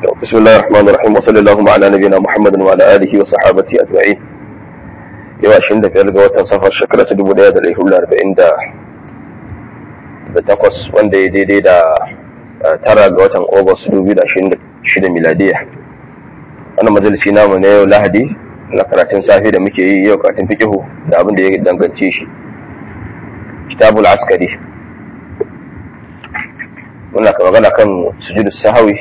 بسم الله الرحمن الرحيم وصلى اللهم على نبينا محمد وعلى اله وصحابته اجمعين yau ashirin da biyar ga watan safar shekara ta dubu daya da ɗari hudu arba'in da takwas wanda ya daidai da tara ga watan ogos dubu da ashirin da shida miladiya wannan majalisi namu na yau lahadi na karatun safe da muke yi yau karatun fikihu da abin da ya dangance shi kitabul askari muna ka magana kan sujudu sahawi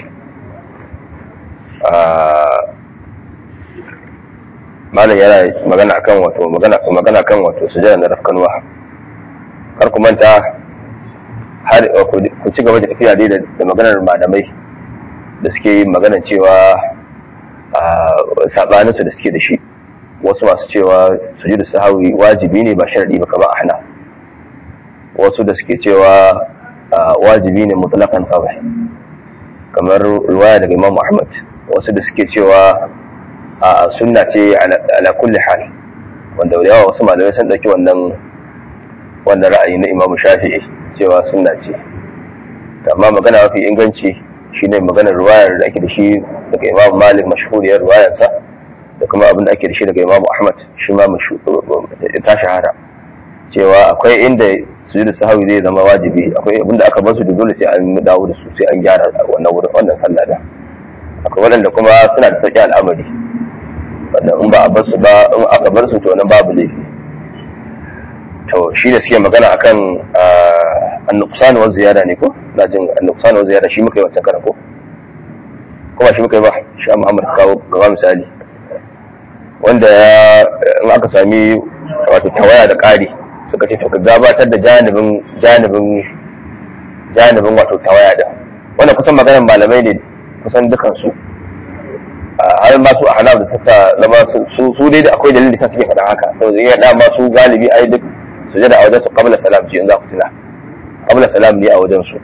malam yana magana akan wato magana magana kan wato sujada na rafkanwa kar ku manta har ku ci gaba da tafiya dai da maganar malamai da suke yin magana cewa sabaninsu da suke da shi wasu masu cewa sujudu sahawi wajibi ne ba sharadi ba kamar ahna wasu da suke cewa wajibi ne mutlaqan kawai kamar riwaya daga Imam Ahmad wasu da suke cewa a sunna ce ala kulli hal wanda da yawa wasu malamai sun dauki wannan wannan ra'ayi na Imam Shafi'i cewa sunna ce amma magana mafi inganci shine maganar riwayar da ake da shi daga Imam Malik mashhuriyar riwayarsa da kuma abin da ake da shi daga Imam Ahmad shi ma ta shahara cewa akwai inda sujudu sahawi zai zama wajibi akwai abin da aka bar su da dole sai an dawo da su sai an gyara wannan wurin wannan sallah da akwai waɗanda kuma suna da sauƙi al'amari wanda in ba a bar su ba in aka bar su to nan babu laifi to shi da suke magana akan annuqsan wa ziyada ne ko na jin annuqsan wa ziyada shi muka yi wancan karan ko kuma shi muka yi ba shi Muhammad kawo gaba misali wanda ya in aka sami wato tawaya da ƙari suka ce to ka gabatar da janibin janibin janibin wato tawaya da wannan kusan maganar malamai ne kusan dukansu har ma su a hanaf da suka zama su su dai da akwai dalili sa suke faɗa haka to zai da ma su galibi ai duk su jada a wajen su qabla salam ce in za ku tuna qabla salam ne a wajen su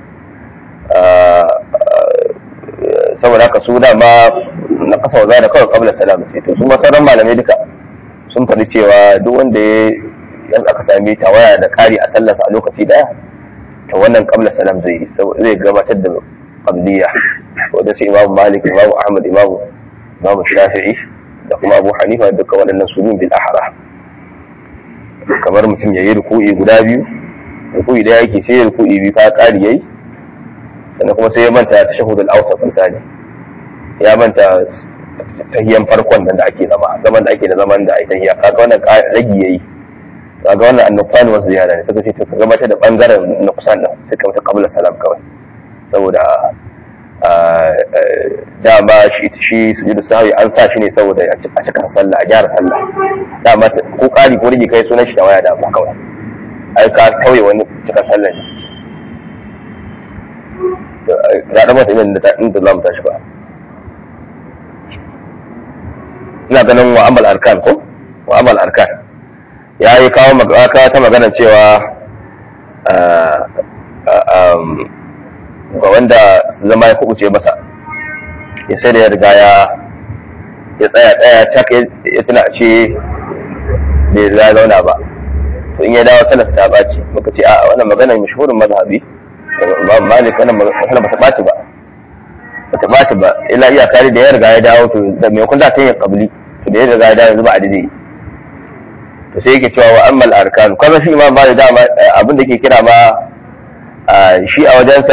saboda haka su da ma na kasa wa da kawai qabla salam ce to su ma sauran malamai duka sun faɗi cewa duk wanda ya aka sami tawaya da kari a sallarsa a lokaci daya to wannan qabla salam zai zai gabatar da qabliya wanda sai imamu malik imamu ahmad imamu imamu shafi'i da kuma abu hanifa duka waɗannan su bin bil ahra kamar mutum ya yi ruku'i guda biyu ruku'i da yake sai ya ruku'i biyu ka ƙari yayi sannan kuma sai ya manta tashahhud al-awsat misali ya manta tahiyan farkon nan da ake zama zaman da ake da zaman da ai tahiya kaga wannan ragi yayi kaga wannan annuqsan wa ziyara ne suka ce to ka gabatar da bangaren nuqsan din sai ka mata qabla salam kawai saboda dama shi shi sujudu sahwi an sa shi ne saboda a cikin sallah a gyara sallah dama ko kari ko rigi kai sunan shi da waya da ba kawai ai ka kauye wani cikin sallah ne da da mata inda inda za mu tashi ba ina ganin wa amal arkan ko wa amal arkan ya yi kawo ta magana cewa ga wanda zama ya kubuce masa ya sai da ya riga ya ya tsaya tsaya cak ya tuna ce bai ya zauna ba to in ya dawo sanar ta ɓaci muka ce a wannan maganar mashhurin mazhabi imam malik wannan magana bata ɓaci ba bata ɓaci ba illa iya kare da ya riga ya dawo to da maimakon da ta yi kabli to da ya riga ya dawo yanzu ba adadi to sai yake cewa wa ammal arkan kuma shi imam malik dama abin da ke kira ma shi a wajensa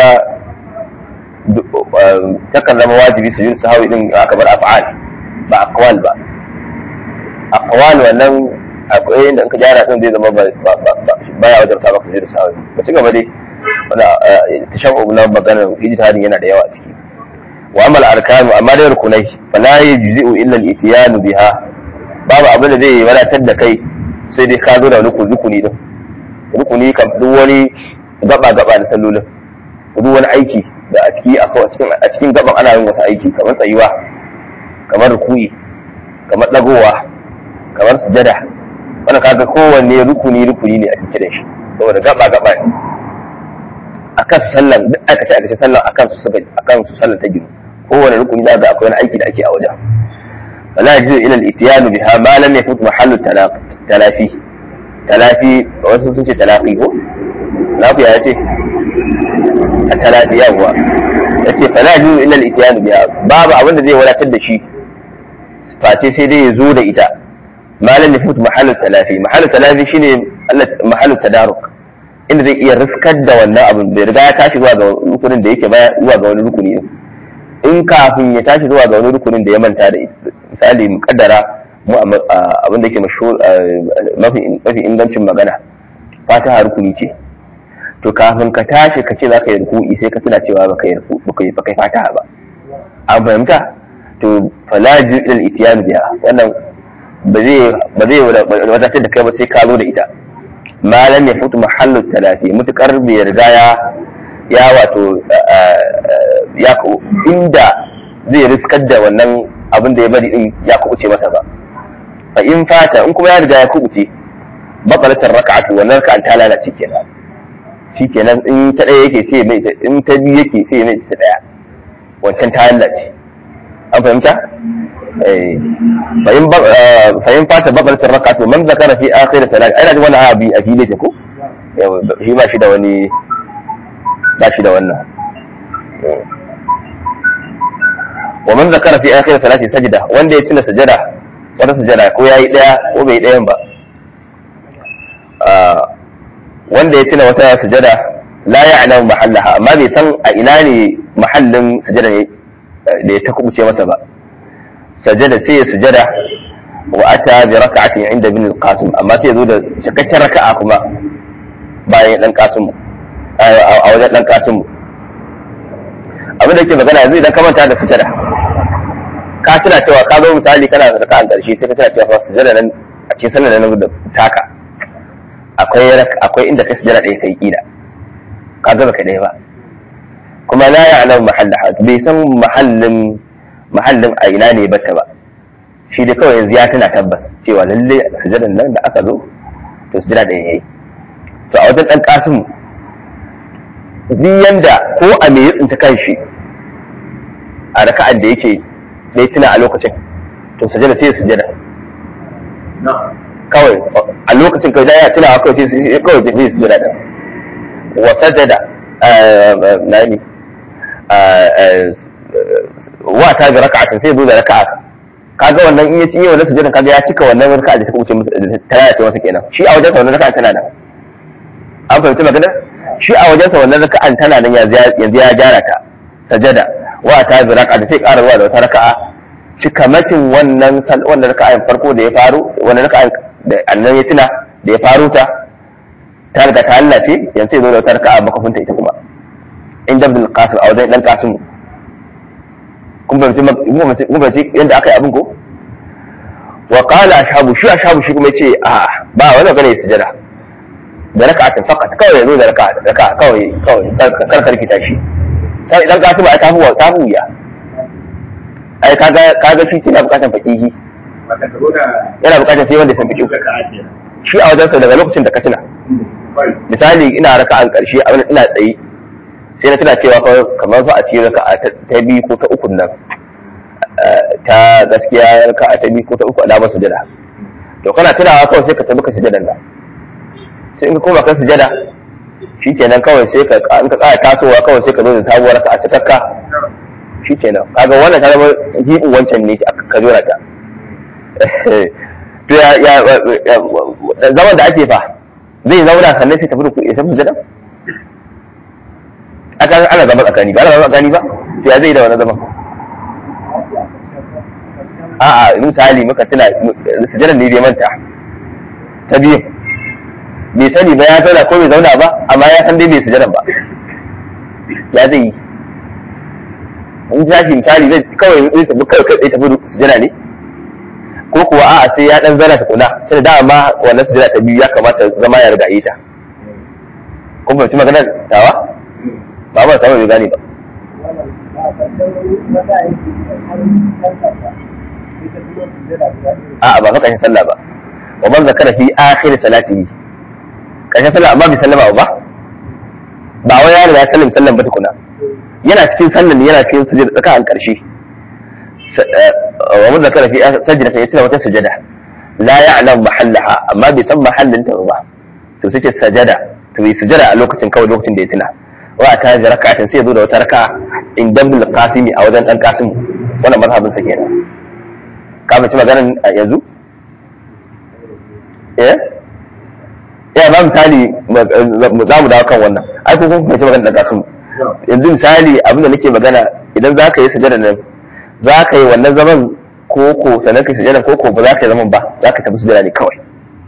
takan zama wajibi su yin sahawi din aka bar af'al ba aqwal ba aqwal wannan akwai inda in ka gyara din zai zama baya wajen ta maka su sahawi ba ci gaba dai wanda tashabbu na magana ijtihadin yana da yawa a ciki wa amal arkanu amma da rukunai fala yujzi'u illa al-ityan biha babu abin da zai wadatar da kai sai dai ka zo da wani rukuni din rukuni kam duk wani gaba gaba da sallolin duk wani aiki da a ciki a cikin gaban ana yin wasu aiki kamar tsayuwa kamar rukuyi kamar dagowa kamar sujada wannan kaga kowanne rukuni rukuni ne a cikin da shi saboda gaba gaba ne akan su sallan duk aikace aikace sallan akan su suka akan su sallan ta gino kowanne rukuni za ga akwai wani aiki da ake a wajen فلا يجوز الى الاتيان بها ما لم يفوت محل التلافي تلافي wasu sun ce talafi ko lafiya ya ce a talafi yawa yace fala ju illa al-ityan biha babu abin da zai wadatar da shi face sai dai ya zo da ita malam ya futu mahallu talafi mahallu talafi shine mahallu tadaruk inda zai iya riskar da wannan abin bai riga ya tashi zuwa ga rukunin da yake baya zuwa ga wani rukuni in kafin ya tashi zuwa ga wani rukunin da ya manta da misali mukaddara mu abin da yake mashhur mafi mafi ingancin magana fatiha rukuni ce to kafin ka tashi ka ce za ka yi ruku'i sai ka tuna cewa baka yi baka yi baka yi fatiha ba an fahimta to fala ju ila al-ityan biha wannan ba zai ba zai wadatar da kai ba sai ka zo da ita malam ya futu mahallu talafi mutukar bai riga ya ya wato ya inda zai riskar da wannan abin da ya bari din ya kubuce masa ba fa in fata in kuma ya riga ya kubuce bakalatar raka'atu wannan raka'an ta lalace kenan shikenan in ta daya yake sai mai in ta biyu yake sai mai ta daya wancan ta lalace an fahimta fahim fata bakalatar raka'atu man zakara fi akhir salat ai da wannan abi a fili ko shi ba shi da wani ba shi da wannan wa man zakara fi akhir salati sajda wanda ya tuna sajada wata sajada ko yayi daya ko bai dayan ba wanda ya tuna wata sajada la ya'lamu mahallaha amma bai san a ina ne mahallin sajada ne da ya ta kubuce masa ba sajada sai ya sujada wa ata bi raka'atin inda bin al-qasim amma sai ya zo da cikakken raka'a kuma bayan dan qasim a wajen dan qasim abin da ke magana yanzu idan ka manta da sujada ka tuna cewa ka zo misali kana da raka'an karshe sai ka tuna cewa fa sujada nan a cikin sallar nan da taka akwai akwai inda ka sujada ɗaya kai kila ka ga baka ɗaya ba kuma la ya'lamu mahallaha bai san mahallin mahallin a ina ne bata ba shi dai kawai yanzu ya tuna tabbas cewa lalle sujadan nan da aka zo to sujada ɗaya yayi to a wajen ɗan kasimu duk yanda ko a me ya tsinta kanshi a raka'ar da yake da ya tuna a lokacin to sujada sai sujada kawai a lokacin kawai ya tuna kawai sai kawai sai sujada da wa sajada na ne wa ta ga raka'atin sai zo da raka'a kaga wannan in ya ci wannan sujadan kaga ya cika wannan raka'a da ta kuce ta yaya ce masa kenan shi a wajen sa wannan raka'a tana nan an fahimci maganar shi a wajensa wannan raka'an tana nan yanzu ya gyara ta sajada wa ta bi raka'a da sai ƙara zuwa da wata raka'a cikamakin wannan wannan raka'an farko da ya faru wannan raka'an da annan ya tuna da ya faru ta ta riga ta hallace yanzu sai zo da wata raka'a makafinta ita kuma in dabdul qasim a wajen dan qasim kun fahimci kun fahimci yadda aka yi abin ko wa qala ashabu shi ashabu shi kuma yace a ba wani magana ya sujada da raka'atin faqat kawai yazo da raka'a raka'a kawai kawai kar kar kita shi sai idan ka tuba ta huwa ta huya ai kaga kaga shi yana bukatan fakihi yana bukatan sai wanda ya san fiqh shi a wajen sa daga lokacin da ka tuna misali ina raka'an karshe a ina tsayi sai na tuna cewa kamar fa a cikin raka'a ta biyu ko ta uku nan ta gaskiya raka'a ta biyu ko ta uku alamar sujada to kana tunawa kawai sai ka tabi ka sujadan nan sai in ka koma kan sujada shi kenan kawai sai ka in ka tsaya tasowa kawai sai ka zo da sabuwar ka a cikakka shi kenan kaga wannan ta zama hibin wancan ne ka jora ta to ya ya zaman da ake fa zai zauna sannan sai tafi da ya tafi sujada aka ana zama tsakani ba ana zama tsakani ba to ya zai da wani zaman a'a misali muka tuna sujadan ne bai manta ta biyu bai sani ba ya zauna ko bai zauna ba amma ya san dai bai sujadan ba ya zai yi in ta shi misali zai kawai zai tafi kawai kai tafi sujada ne ko kuwa a'a sai ya dan zana ta kula sai da ma wannan sujada ta biyu ya kamata zama ya riga yi ta kun fahimci maganar tawa ba ba sama bai gane ba a'a ba fa kashin sallah ba wa man zakara fi akhir salatihi kashin sallah amma bai sallama ba ba wai ya riga sallam sallan ba tukuna yana cikin sallan yana cikin sujada tsaka an karshe wa man zakara fi sajda sai ya wata sujada la ya'lam mahallaha amma bai san mahallin ta ba to sai ce sajada to bai sujada a lokacin kawai lokacin da ya tuna wa ta ji raka'atin sai ya zo da wata raka'a in dabdul qasimi a wajen dan qasim wannan mazhabin sa kenan ka mace maganar yanzu eh ya ba misali za mu dawo kan wannan ai ko kun mace maganar dan qasim yanzu misali abin da nake magana idan za ka yi sujada nan za ka yi wannan zaman ko ko sannan ka yi sujada ko ko ba za ka yi zaman ba za ka tafi sujada ne kawai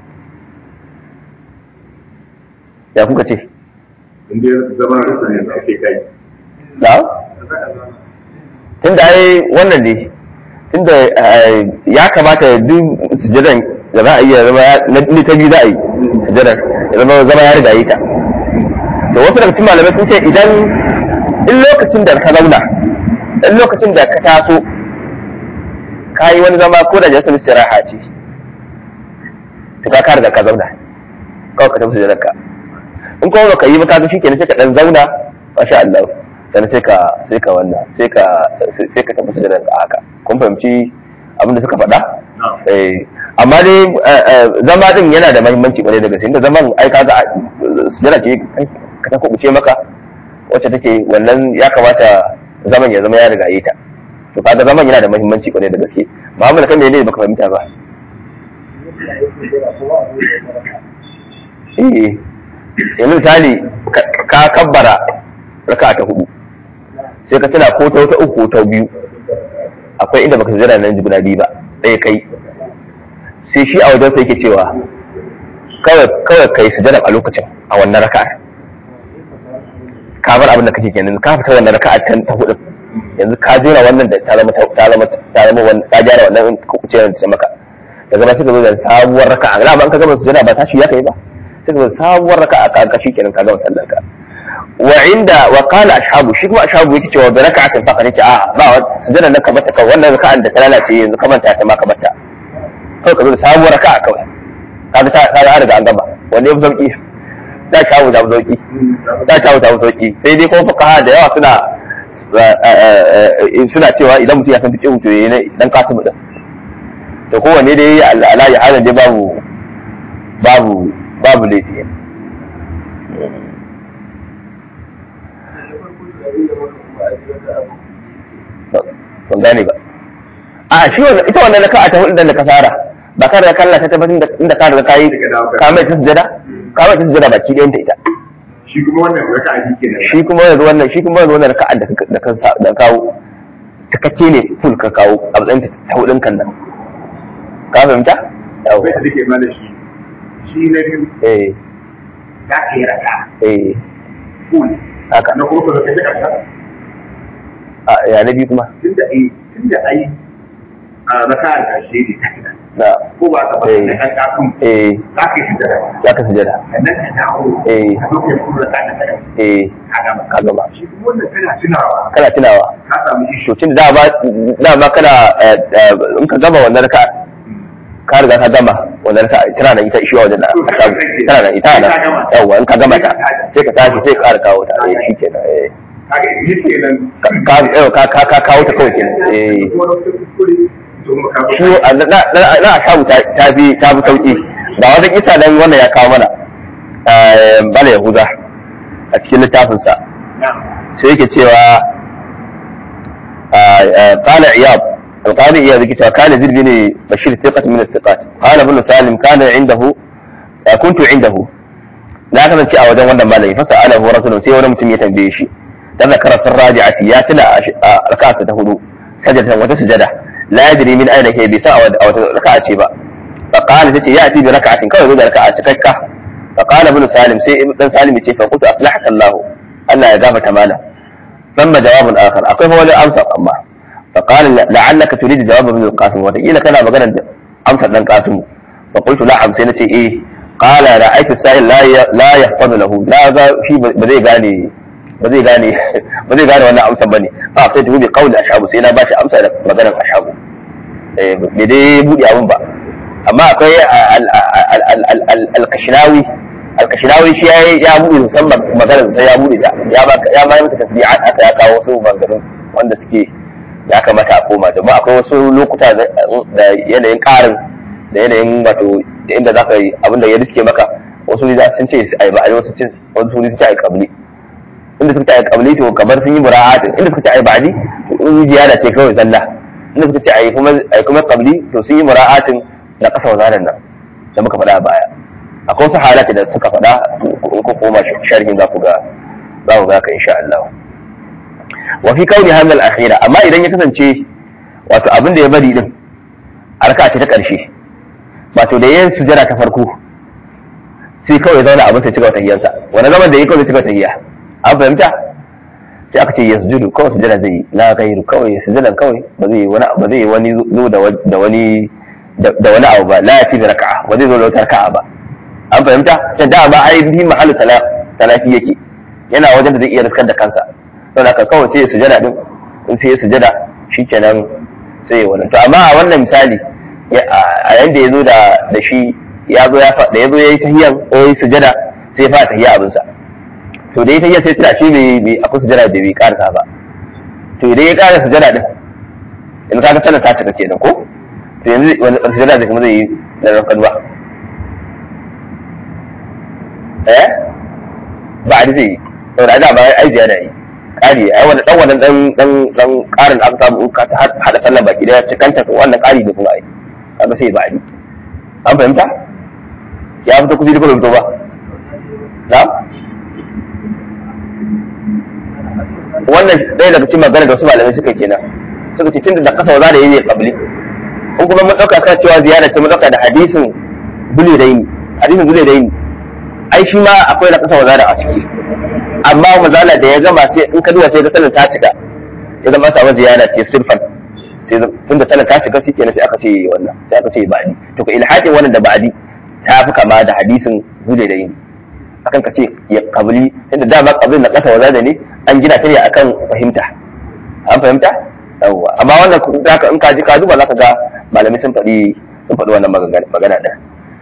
ya kuka ce inda zama rasa ne da ake kai da tunda ai wannan ne tunda ya kamata duk sujadan da za a yi ya zama na ni ta biyu za a yi sujadan ya zama zama ya riga yi ta to wasu daga cikin malamai sun ce idan in lokacin da ka zauna in lokacin da ka taso ka yi wani zama ko da jasar istiraha ce to ka riga ka zauna kawai ka tafi sujadan ka in kuma baka yi ba kaga shikenan sai ka dan zauna masha Allah sannan sai ka sai ka wannan sai ka sai ka tafi sujada ka haka kun fahimci abin da suka faɗa eh amma dai zama din yana da muhimmanci kwarai da gaske inda zaman ai kaga sujada ce ka ta kubuce maka wacce take wannan ya kamata zaman ya zama ya riga yi ta to kaga zaman yana da muhimmanci kwarai da gaske Muhammad kan ne baka fahimta ba eh yanzu misali ka kabbara raka ta hudu sai ka tuna ko ta wata uku ta biyu akwai inda baka zira nan guda biyu ba ɗaya kai sai shi a wajen sai yake cewa kawai kawai kai sujada a lokacin a wannan raka ka bar abin da kake kenan ka fita wannan raka ta ta hudu yanzu ka jera wannan da ta zama ta zama ta zama wannan ta jera wannan kuce da maka daga ba sai ka zo da sabuwar raka a ba an ka gama sujada ba tashi ya kai ba sai ka sabuwar raka a kanka shi kenan ka gama sallar ka wa inda wa qala ashabu shi kuma ashabu yake cewa da raka'atin fa kace a ba sujada nan ka bata kawai wannan raka'an da ta lalace yanzu ka manta ta ma ka bata kawai ka zo da sabuwar raka'a kawai kaga ta kaga an riga an gama wanda ya fi sauki da shawu da sauki da shawu da sauki sai dai kuma fuqaha da yawa suna suna cewa idan mutum ya san fiqh to yayi dan kasu din to kowanne dai alayi halin dai babu babu babu laifi ban gane ba a shi wannan ita wannan raka'a ta hudu da ka fara ba ka da kalla ta tabbatin da inda ka da kai ka mai ta sujada ka mai ta sujada baki ɗayan ta ita shi kuma wannan raka'a shi kenan shi kuma yanzu wannan shi kuma yanzu wannan raka'a da ka da ka da kawo takakke ne full ka kawo a matsayin ta hudun kan nan ka fahimta yawa bai da take mana shi shi na biyu eh za ka yi raka eh full haka na kuma ka kai ta ƙasa a ya na biyu kuma tunda ai tunda ai a raka da shi ne na ko ba ka ba Eh. da kan kasun eh za ka yi da za ka sujada sannan ka dawo Eh. ka zo ka yi full raka da kai eh a gama ka gama shi kuma wannan kana tunawa kana tunawa ka samu isho to tun da dama dama kana eh, eh, in ka gama wannan raka ka riga ka gama wannan raka tana nan ita ishiwa wajen da To, ka ka samu gama tana nan ita sai nan ka gama. yawa in ka gama ta Sai ka tashi. sai ka tashi sai ka ƙara kawo ta eh shi kenan eh kaga shi kenan ka ka- yau ka ka ka kawo ta kawai kenan eh kuma da wata kuskure to kuma ka shi a- na na na ashabu ta ta fi ta fi sauki ga wata kisa dan wannan ya kawo mana eh, bala yahuda a cikin littafinsa na sai yake cewa قال عياض القاضي عياض كتاب كان زيد بن بشير ثقة من الثقات قال ابن سالم كان عنده كنت عنده لا كان شيء وجه wannan malami فسأله رجل sai wani mutum ya tambaye shi dan zakara sun raji'ati ya tuna a raka'ata ta hudu sajadatan wata sujada la yadri min ayna kai bai sa a wata raka'a ce ba fa qala tace ya ati bi raka'atin kawai zo da raka'a cikakka fa qala ibn salim sai ibn salim ya ce fa qultu aslahaka Allah Allah ya gafarta mana ثم جواب آخر أقف ولا أمسك أما فقال لعلك تريد جواب ابن القاسم وتقيل كان مغنى أمسك ابن القاسم فقلت نعم سنتي إيه قال رأيت السائل لا ي... لا يحفظ له لا ذا في بدي غاني بدي غاني بدي غاني وانا أمسك بني فأعطيته بقول أشعب سينا باشا أمسك مغنى أشعب إيه بدي بودي أبن با أما أقول القشناوي alkashinawi shi ya ya buɗe musamman maganar sai ya buɗe ta ya ba ya ma mata tasbihat aka ya kawo wasu maganganun wanda suke ya kamata a koma domin akwai wasu lokuta da yanayin ƙarin da yanayin wato da inda za ka yi abinda ya riske maka wasu ne za sun ce ai ba ai wasu cin wasu ne sun ce ai kabli inda suka ce ai qabli to kamar sun yi mura'atin inda suka ce ai ba'di in ziyada ce kawai zalla inda suka ce ai kuma ai kuma qabli to sun yi mura'atin da kasa wazaran nan da muka faɗa a baya akwai wasu halata da suka faɗa in ku koma sharhin za ku ga za ku ga ka insha Allah wa fi kauni hadha al-akhira amma idan ya kasance wato abin da ya bari din a raka ce ta ƙarshe wato da yin sujada ta farko sai kawai zauna abin sai cigaba tahiyyansa wani zaman da yi kawai cigaba tahiyya an fahimta sai aka ce yasjudu kawai sujada zai yi la gairu kawai sujadan kawai ba zai wani ba zai wani zo da wani da wani abu ba la yati bi raka'a ba zai zo da wata raka'a ba an fahimta can da ba ai bi mahallu talafi yake yana wajen da zai iya riskar da kansa saboda haka kawai sai ya sujada din in sai ya sujada shikenan sai ya wannan to amma a wannan misali a yanda ya zo da shi ya zo ya da ya zo ya yi tahiyan ko ya yi sujada sai ya fara tahiya abinsa to da ya tahiya sai tuna shi bai akwai sujada da bai karasa ba to idan ya karasa sujada din in ka ga sallar ta cika kenan ko to yanzu wani sujada zai kuma zai yi da rafkan ba eh ba a zai yi saboda da ba ai ziyada yi kari ai wani dan wannan dan dan dan karin aka samu ka hada sallar baki daya cikanta ko wannan kari da kuma ai kaga sai ba ni an fahimta ya fito kuji da kuma ba na wannan ɗaya daga cikin magana da wasu malamai suka kenan suka ce tunda da kasa wa za da yi ne kabli in kuma mun ɗauka kan cewa ziyara ce mun ɗauka da hadisin bule da yini hadisin bule da yini ai shi ma akwai da kasa wa da a ciki amma mazala da ya gama sai in ka duba sai ga sanin ta cika ya zama samu ziyara ce sirfan sai tunda sanin ta cika shi kenan sai aka ce wannan sai aka ce ba'adi to ka ilhaƙin wannan da ba'adi ta fi kama da hadisin bule da yini akan ka ce ya kabli tunda dama kablin na kasa wa da ne an gina ta ne akan fahimta an fahimta yawwa amma wannan zaka in ka ji ka duba zaka ga malamai sun faɗi sun faɗi wannan magana din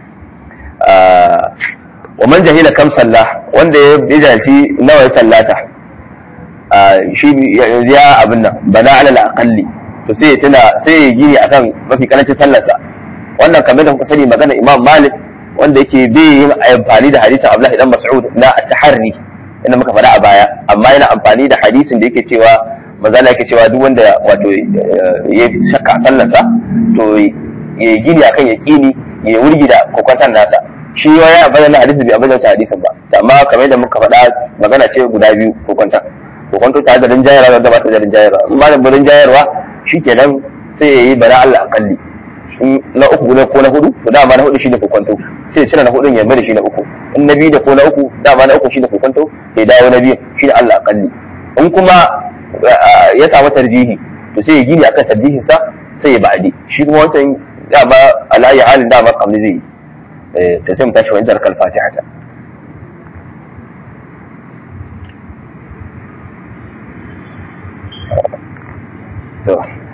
wa man jahila kam sallah wanda ya jahilci nawa ya sallata shi ya abin nan bana ala aqalli to sai ya tuna sai ya gini akan mafi karancin sallarsa wannan kamar da kuka sani magana imam malik wanda yake bai yin amfani da hadisin abdullahi dan mas'ud na at-taharri inda muka faɗa a baya amma yana amfani da hadisin da yake cewa maza yake cewa duk wanda wato ya shakka sallarsa to ya gini akan ya kini ya wurgi da kokwantar nasa shi ya yi abin da hadisi bai abin da hadisin ba amma kamar yadda muka faɗa magana ce guda biyu kokwantar kokwantar tare da rinjayarwa da gabata da rinjayarwa in ba da rinjayarwa shi kenan sai ya yi bana Allah akalli na uku ne ko na hudu to dama na hudu shi ne kokwanto sai ya cire na hudun ya mai da shi na uku in na biyu da ko na uku dama na uku shi ne kokwanto sai dawo na biyu shi ne Allah akalli in kuma ya samu tarjihi to sai ya gini akan tarjihin sa sai ya ba'adi shi kuma wancan dama alayi halin dama kamar zai yi ta sai mu tashi wani jarkar fatiha ta to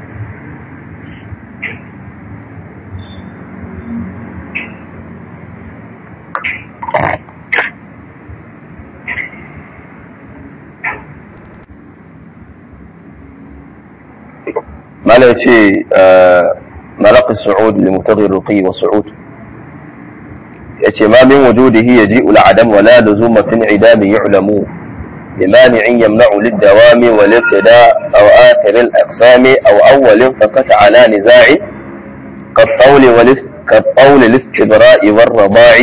ما لا شيء مرق السعود لمبتغي الرقي والصعود yace ma min wujudihi yaji'u al-adam wa la luzuma fi al-idam yu'lamu بمانع يمنع للدوام والابتداء أو آخر الأقسام أو أول فقط على نزاع كالطول والاست... كالطول الاستبراء والرضاع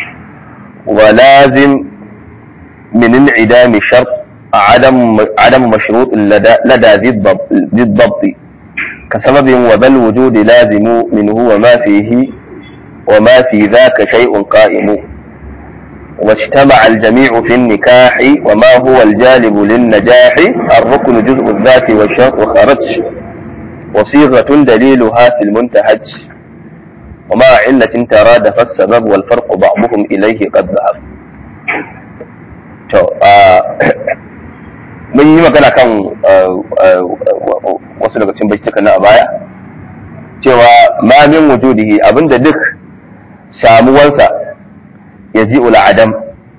ولازم من انعدام شرط عدم عدم مشروط لدى لدى ذي الضبط, ذي الضبط كسبب وذا الوجود لازم منه وما فيه وما في ذاك شيء قائم واجتمع الجميع في النكاح وما هو الجالب للنجاح الركن جزء الذات والشرط وخرج وصيغة دليلها في المنتهج وما علة ترادف السبب والفرق بعضهم إليه قد ذهب mun yi magana kan wasu daga cikin baitukan na a baya cewa ma min wujudihi abinda duk samuwansa ya ji adam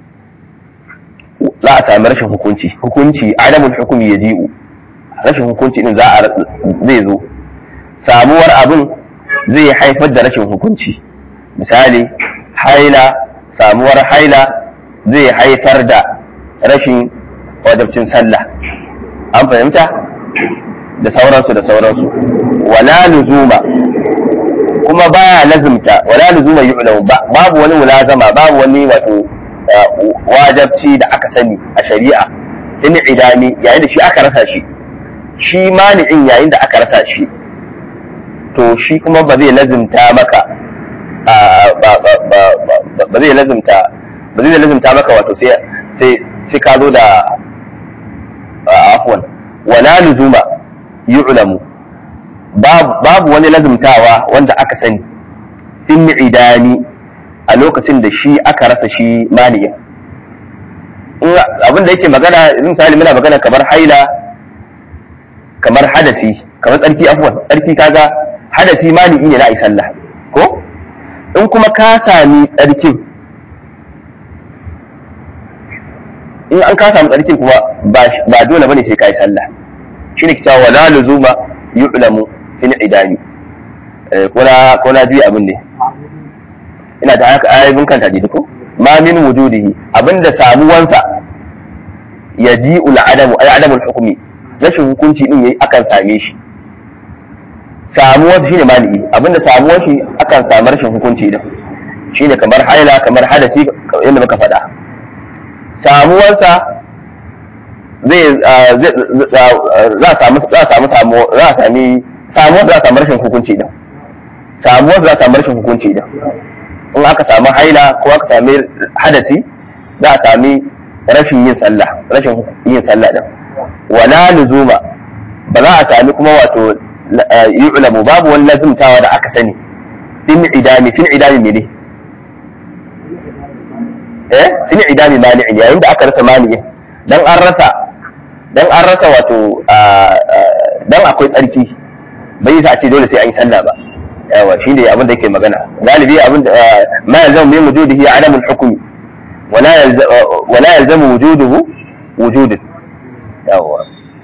za a sami rashin hukunci hukunci adamun hukumi ya ji'u rashin hukunci din za a zai zo samuwar abin zai haifar da rashin hukunci misali haila samuwar haila zai haifar da rashin wajabcin sallah an fahimta da sauransu da sauransu wala luzuma kuma baya lazimta wala luzuma yu'lamu babu wani mulazama babu wani wato wajabci da aka sani a shari'a in idani yayin da shi aka rasa shi shi mani'in yayin da aka rasa shi to shi kuma ba zai lazimta maka ba zai lazimta ba zai lazimta maka wato sai sai ka zo da afwan wala luzuma yu'lamu babu wani lazimtawa wanda aka sani in idani a lokacin da shi aka rasa shi mani'in abin da yake magana misali muna magana kamar haila kamar hadasi kamar tsarki afwan tsarki kaga hadasi mani'i ne na ai sallah ko in kuma ka sami tsarkin in an ka sami tsarkin kuma ba dole bane sai ka yi sallah shine kita wala luzuma yu'lamu fil idani ko na juyi abin ne ina ta haka ayyukan kan hadisi ko ma min wujudihi abinda samuwansa yaji ul adamu ay adamul hukmi rashin hukunci din yayi akan same shi samuwar shine mali'i abinda samuwar shi akan samu rashin hukunci din shine kamar haila kamar hadasi yadda muka faɗa samuwarsa zai za a samu za a samu samu za a sami samuwar za a samu rashin hukunci din samuwar za a samu rashin hukunci din in aka samu haila ko aka sami hadasi za a sami rashin yin sallah rashin yin sallah din wala luzuma ba za a sami kuma wato yu'lamu babu wani lazimtawa da aka sani fin idami fin idami ne eh fin idami mani'in yayin da aka rasa mani'in dan an rasa dan an rasa wato dan akwai tsarki bai yi sa ce dole sai an yi sallah ba yawa shi ne abin da yake magana galibi abin da ma yalzamu min wujudihi adamul hukmi wala wala yalzamu wujuduhu wujudun yawa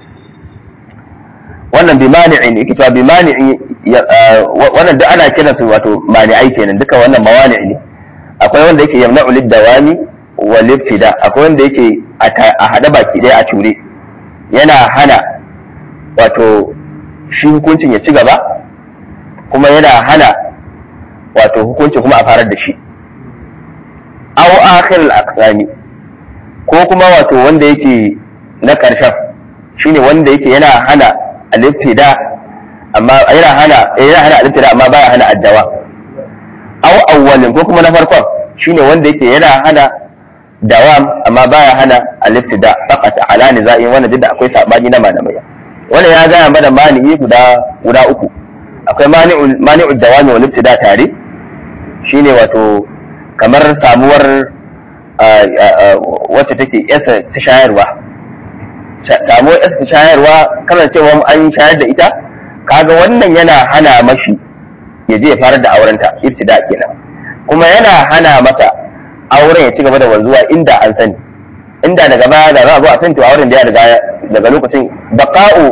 wannan bi mani'in yake cewa bi mani'i wannan duk ana kiran su wato mani'ai kenan duka wannan mawani ne akwai wanda yake yamna'u lid-dawami wal ibtida akwai wanda yake a hada baki daya a ture yana hana wato shi hukuncin ya ci gaba kuma yana hana wato hukuncin kuma a farar da shi aw akhir al-aqsami ko kuma wato wanda yake na karshen shine wanda yake yana hana al-ibtida amma yana hana yana hana al-ibtida amma baya hana addawa aw awwalin ko kuma na farkon shine wanda yake yana hana dawam amma baya hana al-ibtida faqat ala niza'in wannan duk da akwai sabani na malamai wannan ya gaya mana mani'i guda guda uku akwai mani'u mani'u dawami wal ibtida tare shine wato kamar samuwar wacce take yasa ta shayarwa samuwar yasa ta shayarwa kana cewa an shayar da ita kaga wannan yana hana mashi ya je ya fara da aurenta ibtida kenan kuma yana hana masa auren ya ci gaba da wanzuwa inda an sani inda daga baya da za a zo a sani to auren da ya riga daga lokacin baqa'u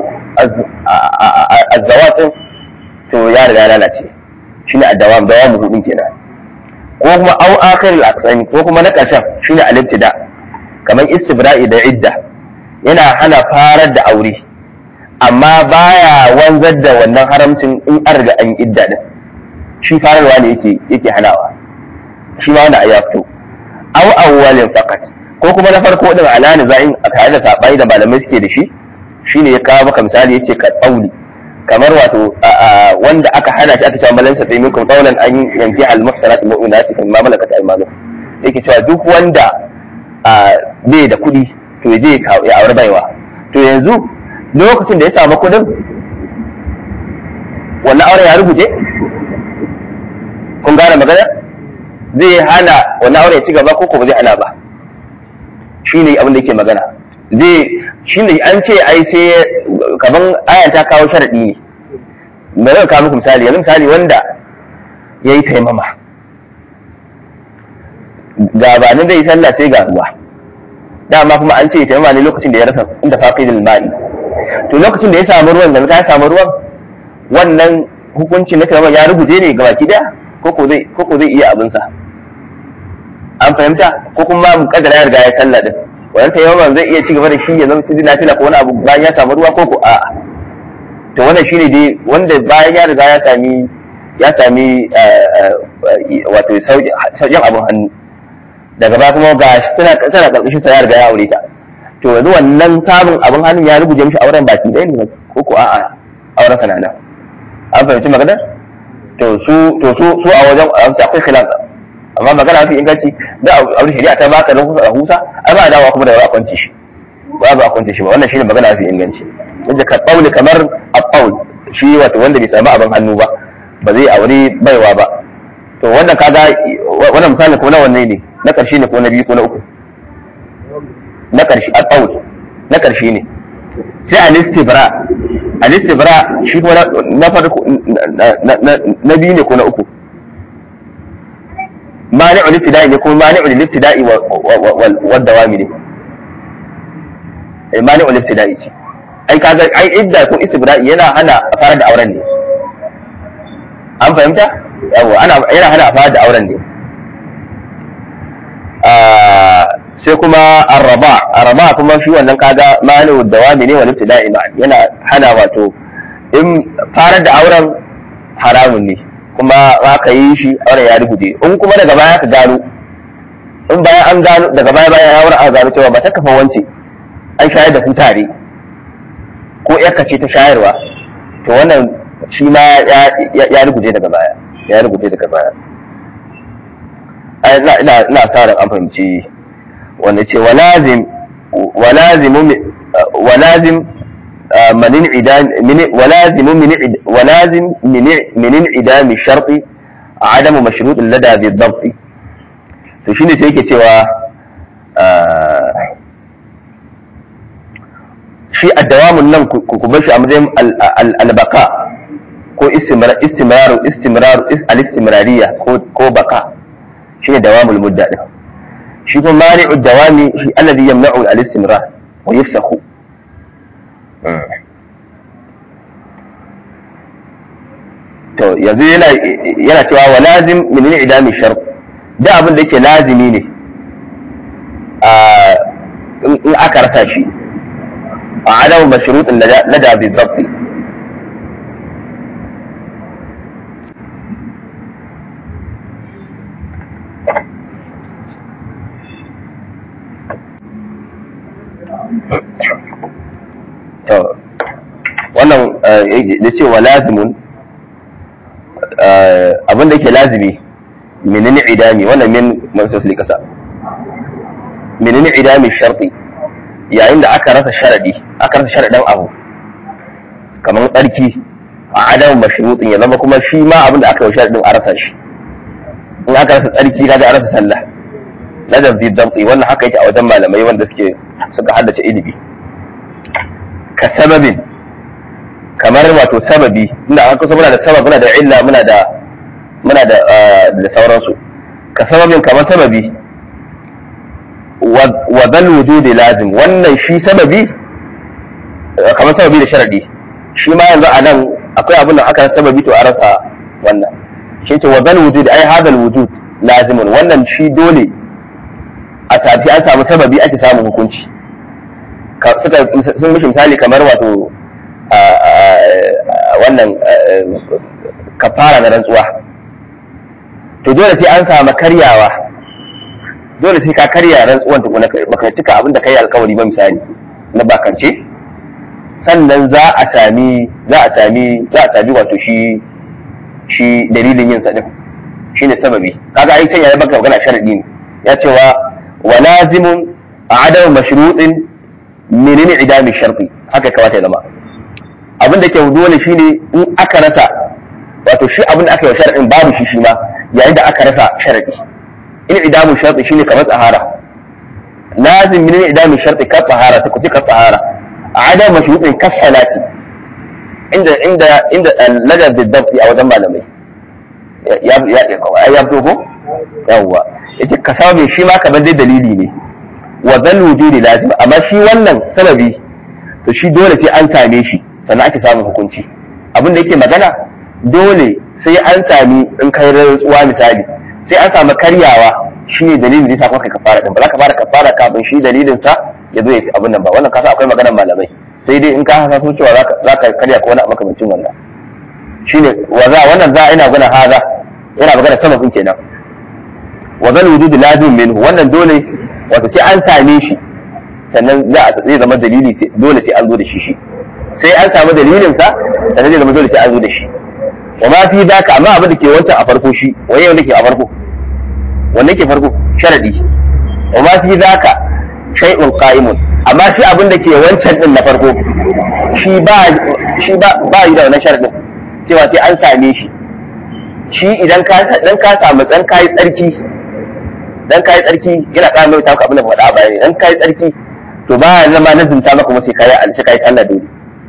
azzawatin to ya riga lalace shine addawam dawamu hudun kenan ko kuma au akhir al ko kuma na karshen shine al-ibtida kamar istibra'i da idda yana hana farar da aure amma baya wanzar da wannan haramcin in an riga an idda din shi fararwa ne yake yake hanawa shi ma wanda ya fito aw awwalin faqat ko kuma na farko din alani za'in a tare da sabai da malamai suke da shi shine ya kawo maka misali yace ka tsauli kamar wato wanda aka hana shi aka cewa malan sa sai minkum qawlan an yanki al muhsanat mu'minat kuma malakat aymanu yake cewa duk wanda bai da kuɗi to ya je ya aure baiwa to yanzu lokacin da ya samu kuɗin wannan auren ya rubuce kun gane magana zai hana wannan auren ya ci gaba ko ba zai hana ba shine abin da yake magana zai shine an ce ai sai kaman ayan ta kawo sharadi ne me zan kawo muku misali yanzu misali wanda ya yi taimama gabanin zai yi sallah sai ga ruwa dama kuma an ce taimama ne lokacin da ya rasa inda faqidul ma'i to lokacin da ya samu ruwan da ka samu ruwan wannan hukunci na taimama ya rubuce ne ga baki daya koko zai koko zai iya abinsa an fahimta ko kuma mu kadara ya riga ya sallah din wannan tayamman zai iya ci gaba da shi ya zama cikin lafiya ko wani abu bayan ya samu ruwa ko ko a'a to wannan shine dai wanda bayan ya riga ya sami ya sami wato sauƙin abin hannu daga ba kuma ga tana tana karkashin sa ya riga ya aure ta to yanzu wannan samun abin hannun ya ruguje mishi auren baki ɗaya ne ko ko a'a auren sa nan an fahimci maganar to su to su su a wajen akwai khilaf amma magana mafi inganci da aure shari'a ta baka don a husa ai ba dawa kuma da ba a kwance shi ba ba a kwance shi ba wannan shine magana mafi inganci yadda ka tsauli kamar a tsaul shi wato wanda bai samu abin hannu ba ba zai aure baiwa ba to wannan kaga wannan misalin ko na wanne ne na karshe ne ko na biyu ko na uku na karshe a tsaul na karshe ne sai al-istibra al-istibra shi kuma na farko na biyu ne ko na uku mani'u liftida'i ne kuma mani'u liftida'i wa dawami ne mani'u liftida'i ce ai kaga ai idda ko istibra'i yana hana a fara da auren ne an fahimta yawa ana yana hana a fara da auren ne sai kuma arraba arraba kuma shi wannan kaga mani'u dawami ne wa liftida'i ma yana hana wato in fara da auren haramun ne kuma aka yi shi auren ya rubuce in kuma daga baya ka gano in bayan an gano daga baya bayan ya wurin aka gano cewa ba ta kafa wance an shayar da ku tare ko yarka ce ta shayarwa to wannan shi ma ya rubuce daga baya ya rubuce daga baya ina ina ina sa ran an fahimci wanda ce walazim walazimu walazim من انعدام من ولازم من ولازم من من انعدام الشرط عدم مشروط لدى بالضبط to shine sai yake cewa shi addawamun nan ku bar shi a matsayin albaka ko istimrar istimrar al-istimrariya ko baka shine dawamul mudda din shi kuma mani'u dawami shi alladhi yamna'u al-istimrar wa yafsakhu to yanzu yana yana cewa wa lazim min idami shart da abin da yake lazimi ne a in aka rasa shi a adamu mashrutin lada bi zabti to wannan da cewa lazimun abin da ke lazimi menene idami wannan min masu kasa menene idami sharti yayin da aka rasa sharadi aka rasa sharadin abu kamar tsarki a adam mashrutin ya zama kuma shi ma abin da aka yi sharadin a rasa shi in aka rasa tsarki kaga a rasa sallah ladab bi dabti wannan haka yake a wajen malamai wanda suke suka haddace ilimi ka sababin kamar wato sababi inda an kusa muna da sabab muna da illa muna da muna da da sauransu ka sababin kamar sababi wa bal wujudi lazim wannan shi sababi kamar sababi da sharadi shi ma yanzu a nan akwai abin da aka sababi to a rasa wannan shi ce wa bal wujudi ai hadal wujud lazimun wannan shi dole a tafi an samu sababi ake samun hukunci suka sun mishi misali kamar wato wannan kafara na rantsuwa to dole sai an samu karyawa dole sai ka karya rantsuwan tukuna baka cika abin da kai alkawari ba misali na bakance sannan za a sami za a sami za a sami wato shi shi dalilin yin sadin shine sababi kaga ai can ya baka magana sharadi ne ya cewa wa lazimun adamu mashrutin menene idami sharfi haka kawata ya zama abin da ke dole shine in aka rasa wato shi abin da aka yi sharadin babu shi shi ma yayin da aka rasa sharadi in idamu sharfi shine kamar tsahara lazim menene idami sharfi ka tsahara ta kuci ka tsahara adam mashrutin ka salati inda inda inda ladab bidabti a wajen malamai ya ya ya fito ko yawwa yace ka samu shi ma kamar dai dalili ne wa zal wujudi lazim amma shi wannan sababi to shi dole sai an same shi sannan ake samun hukunci abin da yake magana dole sai an sami in kai rantsuwa misali sai an samu karyawa shi ne dalilin da yasa kuma kai kafara din ba za ka fara kafara kafin shi dalilin sa ya zo ya fi abin nan ba wannan kasa akwai maganar malamai sai dai in ka hasa sun cewa za ka karya ko wani a makamancin wannan shine wa za wannan za ina gana haza yana magana sama kun kenan wa zal wujudu lazim minhu wannan dole wato sai an same shi sannan za a zai zama dalili dole sai an zo da shi shi sai an samu dalilin sa sannan zai zama dole sai an zo da shi wa ma fi daka amma abin da ke wancan a farko shi waye wanda ke a farko wanda ke farko sharadi wa ma fi daka shay'un qa'imun amma shi abin da ke wancan din na farko shi ba shi ba ba yi da wannan sharadin cewa sai an same shi shi idan ka dan ka samu dan kai tsarki dan kai tsarki yana ƙara mai taka abin da faɗa a bayani dan kai tsarki to ba ya zama na zinta maka kuma sai kai alshi kai sallah dole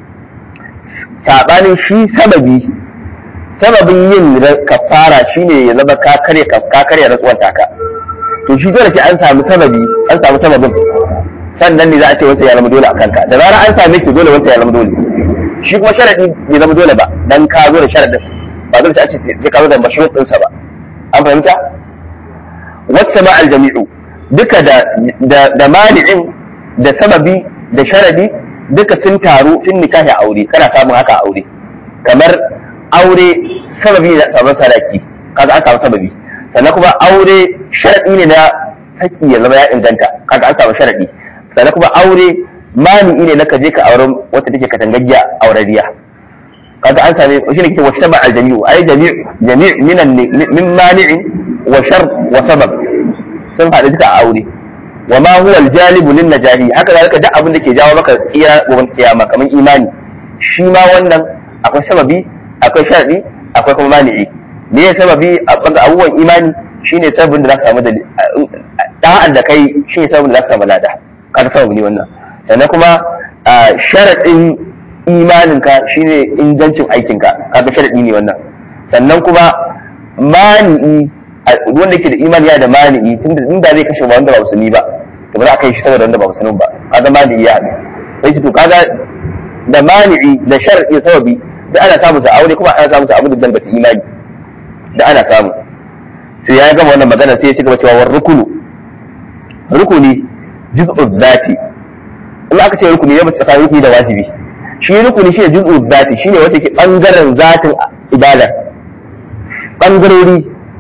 sabanin shi sababi sababin yin kafara shine ya zama ka kare ka kare rantsuwar taka to shi dole sai an samu sababi an samu sababin sannan ne za a ce wanda ya zama dole a kanka da zarar an same ki dole wanda ya zama dole shi kuma sharadi bai zama dole ba dan ka zo da sharadin ba dole sai a ce sai ka zo da mashruɗ ɗinsa ba an fahimta wacce ma aljami'u duka da da mani'in da sababi da sharadi duka sun taru fin nikahi aure kana samun haka aure kamar aure sababi ne da samun sadaki kaga an samu sababi sannan kuma aure sharadi ne na saki ya zama ya inganta kaga an samu sharadi sannan kuma aure mani'i ne na ka je ka auren wata take katangaggiya aurariya kaga an same shi ne kike wata ba aljami'u ai jami' jami' minan min mani'in wa shar wa sabab sun haɗu duka a aure wa ma huwa aljalibu lin najahi haka zalika duk abin da ke jawo maka tsira gobe kiyama kamar imani shi ma wannan akwai sababi akwai sharadi akwai kuma mani'i me ya sababi a banga abubuwan imani shine sababin da zaka samu da da'an da kai shine sababin da zaka samu lada kaga sababi ne wannan sannan kuma sharadin imaninka shine ingancin aikinka kaga sharadi ne wannan sannan kuma mani'i wanda ke da imani ya da mani'i tunda inda zai kashe ba wanda ba musulmi ba to ba za a kai shi saboda wanda ba musulmi ba kaga mani'i ya haɗu sai to kaga da mani'i da shar'i sababi da ana samu sa aure kuma ana samu sa abu da dalbata imani da ana samu sai ya gama wannan magana sai ya ci gaba cewa war rukunu rukuni juz'u zati in aka ce rukuni ya bace tsakanin rukuni da wajibi shi rukuni shi ne juz'u zati shine wanda ke bangaren zatin ibada bangarori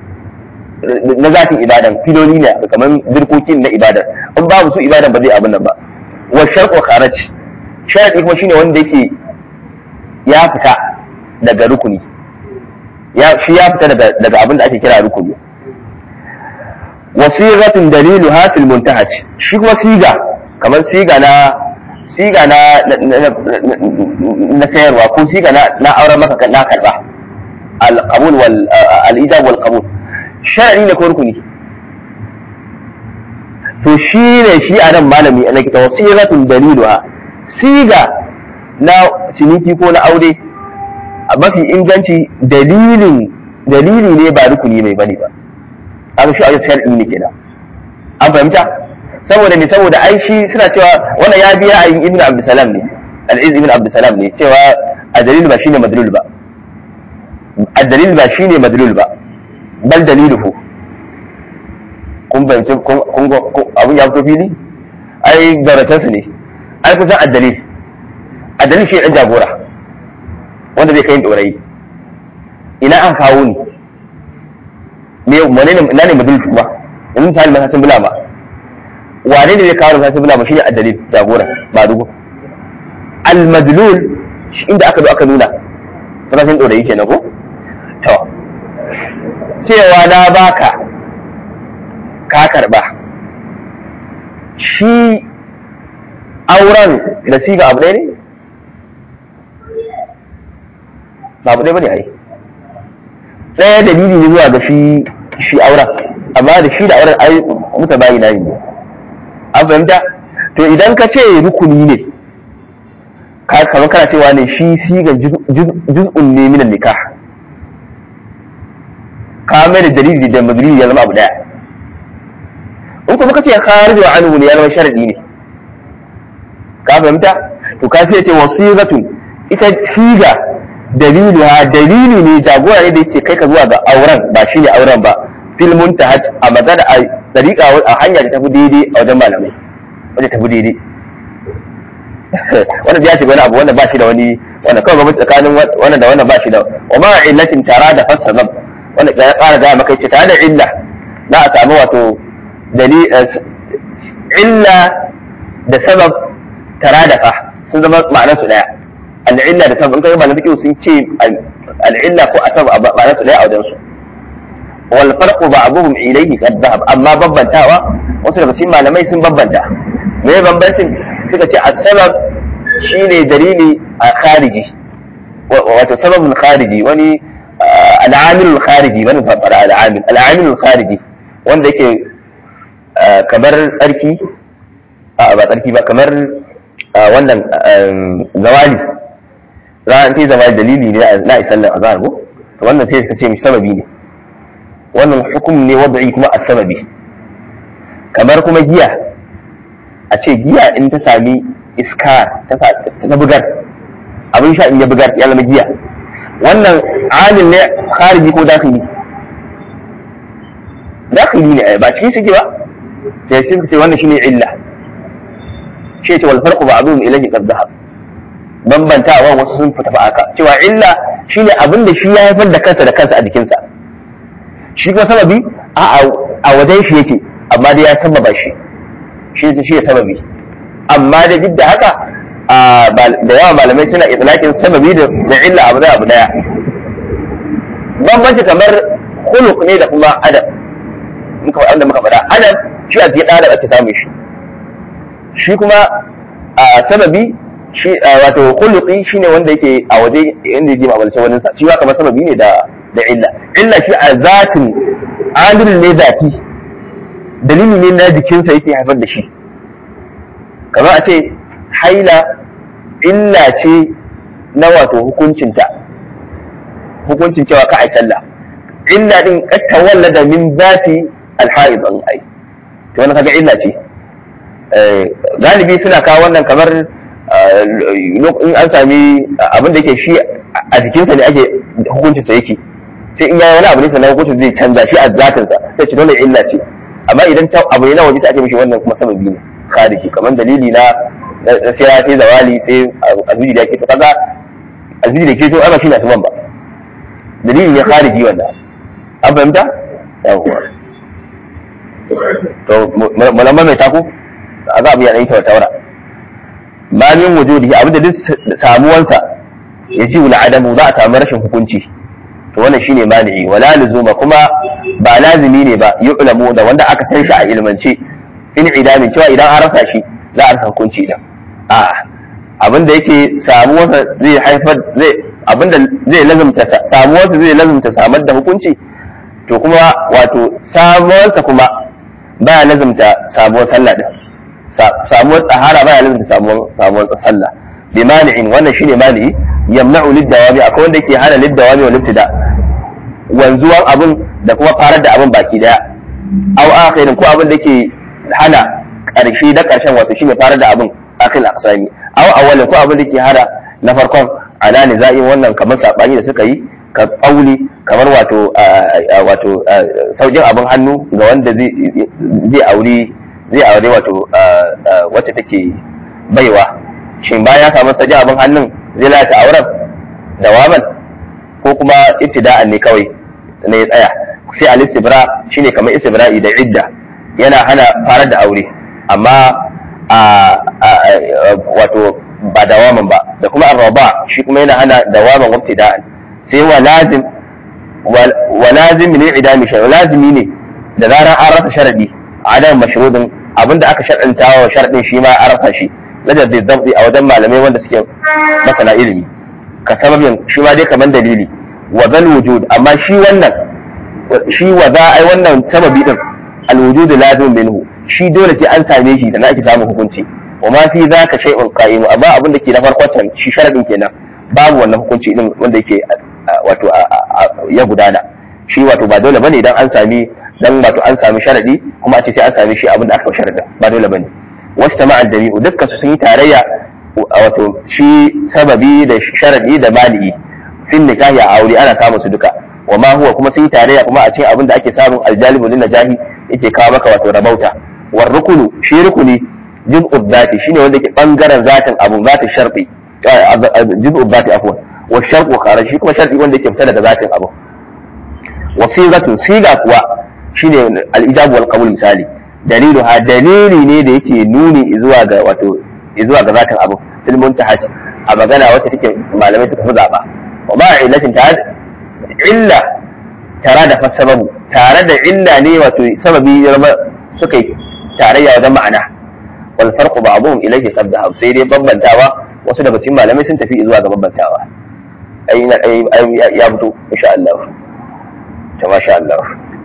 na zatin ibadan filoli ne kamar dirkokin na ibadan in babu su ibadan ba zai abin nan ba wa sharqu kharaj sharadi kuma shine wanda yake ya fita daga rukuni ya shi ya fita daga daga abin da ake kira rukuni wasiratun dalilu hafil muntahaj shi kuma siga kamar siga na siga na na sayarwa ko siga na na auren maka na karba al-qabul wal al-ijab wal qabul shar'i ne ko rukuni to shi ne shi a nan malami ana kita wasiratun daliluha siga na ciniki ko na aure a mafi inganci dalilin dalili ne ba rukuni mai bane ba aka shi a shar'i ne kenan an fahimta saboda ne saboda ai shi suna cewa wannan ya biya a yin ibn abdussalam ne al-iz ibn abdussalam ne cewa a dalil ba shine madlul ba a dalil ba shine madlul ba bal daliluhu kun fahimci kun abin ya fito fili ai garatansu ne ai kusan addalil addalil shi dan jagora wanda zai kai dorayi ina an kawo ni me wane ne ina ne madalil kuma yanzu misali na sasin bulama wane ne zai kawo na sasin bulama shine addalil jagora ba dugu al madlul inda aka zo aka nuna sanin dorayi kenan ko to cewa na baka ka karba shi auren da siga abu ɗaya ne ba abu ɗaya ba ne ai ɗaya dalili ne zuwa ga shi shi auren amma da shi da auren ai muta bayi na ne an fahimta to idan ka ce rukuni ne kamar kana cewa ne shi sigan juz'un ne minan nikah ka mai da dalili da madalili ya zama abu daya in kuma kace kharij wa anhu ne ya zama sharadi ne ka fahimta to ka sai ce wasiratun ita siga dalilu ha dalili ne jagora ne da yake kai ka zuwa ga auren ba shine auren ba fil muntahaj a magana dariƙa a hanya da tafi daidai a wajen malamai wajen tafi daidai wannan ya shiga wani abu wanda ba shi da wani wanda kawai gwamnati tsakanin wannan da wannan ba shi da wa ma illatin tara da fasabab wanda ya ƙara gaya maka ce tare da illa za a samu wato illa da sabab tara da fa sun zama ma'anar su daya al'illa da sabab in kai malamin fiqh sun ce al'illa ko asab ma'anar su daya a wajen su wal farqu ba'dhum ilayhi qad dhahab amma bambantawa wasu daga cikin malamai sun bambanta me bambancin suka ce as-sabab shine dalili a khariji wato sababin khariji wani al'amil khariji wani fara al'amil al'amil khariji wanda yake kamar tsarki a ba tsarki ba kamar wannan zawali za a ce zawali dalili ne na isallar azhar ko to wannan sai ka ce mishi sababi ne wannan hukum ne wadda'i kuma a sababi kamar kuma giya a ce giya in ta sami iska ta bugar abin sha in ya bugar ya zama giya wannan alin ne khariji ko dakili dakili ne ba cikin suke ba sai sun ce wannan shine illa shi ce wal farqu ba'dhum ilayhi qad dhahab bambantawa wasu sun fita aka cewa illa shine abin da shi ya haifar da kansa da kansa a jikinsa shi kuma sababi a a wajen shi yake amma dai ya sababa shi shi shi ya sababi amma da duk da haka da yawa malamai suna itlaqin sababi da illa abu da abu daya bambanci kamar khuluq ne da kuma adab muka wanda muka faɗa adab shi a cikin ɗan ake samun shi shi kuma a sababi shi wato khuluqi shine wanda yake a waje inda yake mabalce wani sa shi kamar sababi ne da da illa illa shi a zatin adil ne zati dalili ne na jikinsa yake haifar da shi kamar a ce haila illa ce na wato hukuncinta hukuncin cewa ka ai sallah illa din katta wallada min zati alhaid an ai to wannan kaga illa ce galibi suna kawo wannan kamar in an sami abin da yake shi a jikinsa ne ake hukuncinsa yake sai in yayi wani abu ne sannan hukuncin zai canza shi a zatinsa sai ce dole illa ce amma idan abu ne na waje sai ake mishi wannan kuma sababi ne khariji kamar dalili na sai ya sai zawali sai alhiji da ke to kaga alhiji da ke to ana shi na saman ba dalili ne khariji wannan an fahimta yawwa to mulamma mai taku a za a biya ɗan taura ma min wujudi abinda duk samuwansa ya ji wula adamu za a samu rashin hukunci to wannan shine mani'i wala luzuma kuma ba lazimi ne ba yu'lamu da wanda aka san shi a ilmance in idamin cewa idan an rasa shi za a rasa hukunci idan a abinda yake samuwarsa zai haifar zai abinda zai lazumta samuwarsa zai lazumta samar da hukunci to kuma wato samuwarsa kuma baya lazumta samuwar sallah din samuwar tsahara baya lazumta samuwar samuwar sallah bi mani'in wannan shine mani'i yamna'u lid-dawami akwai wanda yake hana lid-dawami wa libtida wanzuwan abin da kuma farar da abin baki daya aw akhirin ko abin da yake hana karshe da karshen wato shine farar da abin akhil aqsami aw awwalin ko abin da yake hana na farkon ala nizai wannan kamar sabani da suka yi ka kauli kamar wato wato saukin abin hannu ga wanda zai zai aure zai aure wato wacce take baiwa shin bayan ya samu sajin abin hannun zai lalata auren dawaman ko kuma ibtida'an ne kawai ne ya tsaya sai al istibra shine kamar istibra'i da idda yana hana farar da aure amma wato ba dawaman ba da kuma arraba shi kuma yana hana dawaman ibtida'an sai wa lazim wa lazim ne idami shay lazimi ne da zarar an rasa sharadi adam mashrudin abinda aka sharɗanta wa sharadin shi ma an rasa shi ladar da zabdi a wajen malamai wanda suke masana ilimi ka sababin shi ma dai kamar dalili wa zal wujud amma shi wannan shi wa za ai wannan sababi din al wujud lazim minhu shi dole sai an same shi sannan ake samun hukunci wa ma fi zaka shay'un qa'im amma abin da ke na farkon shi sharadin kenan babu wannan hukunci din wanda yake wato ya gudana shi wato ba dole bane idan an sami dan wato an sami sharadi kuma a ce sai an sami shi abin da aka sharadin ba dole bane wasu ta ma'al jami'u dukkan su sun yi tarayya wato shi sababi da sharadi da mali'i fin nikahi a aure ana samun su duka wa ma huwa kuma sun yi tarayya kuma a cikin abin da ake samun aljalibu lin najahi yake kawo maka wato rabauta war rukunu shi rukuni juz'u dhati shine wanda ke bangaren zatin abu zatin sharti juz'u dhati afwan wa sharqu kharaj shi kuma sharti wanda yake fita daga zatin abu wa sigatu siga kuwa shine al-ijab wal qabul misali dalilu ha dalili ne da yake nuni zuwa ga wato zuwa ga zatin abu fil muntaha a magana wacce take malamai suka fi zaba wa ma illatin ta illa tare da fasababu tare da illa ne wato sababi suka yi tarayya wajen ma'ana wal farqu ba'dhum ilayhi qad dhahab sai dai bambantawa wasu daga cikin malamai sun tafi zuwa ga bambantawa ai na ya fito insha Allah ta masha Allah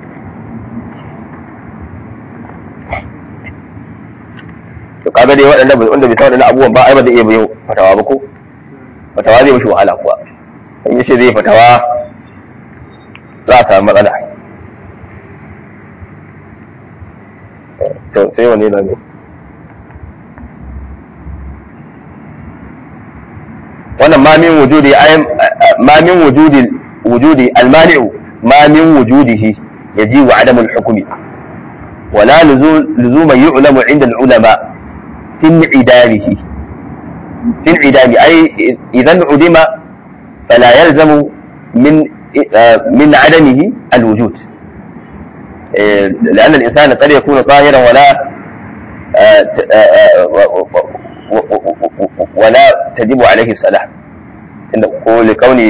to kaga dai waɗannan wanda bai san waɗannan abubuwan ba ai ba zai iya yin fatawa ba ko fatawa zai mishi wahala kuwa in yace zai fatawa za a samu matsala to sai wani na ne wannan ma min wujudi ma min wujudi wujudi almani'u ma min wujudihi yaji wa adamul hukmi ولا لزوم يعلم عند العلماء في انعدامه في انعدام أي إذا انعدم فلا يلزم من من عدمه الوجود لأن الإنسان قد يكون طاهرا ولا ولا تجب عليه الصلاة لكون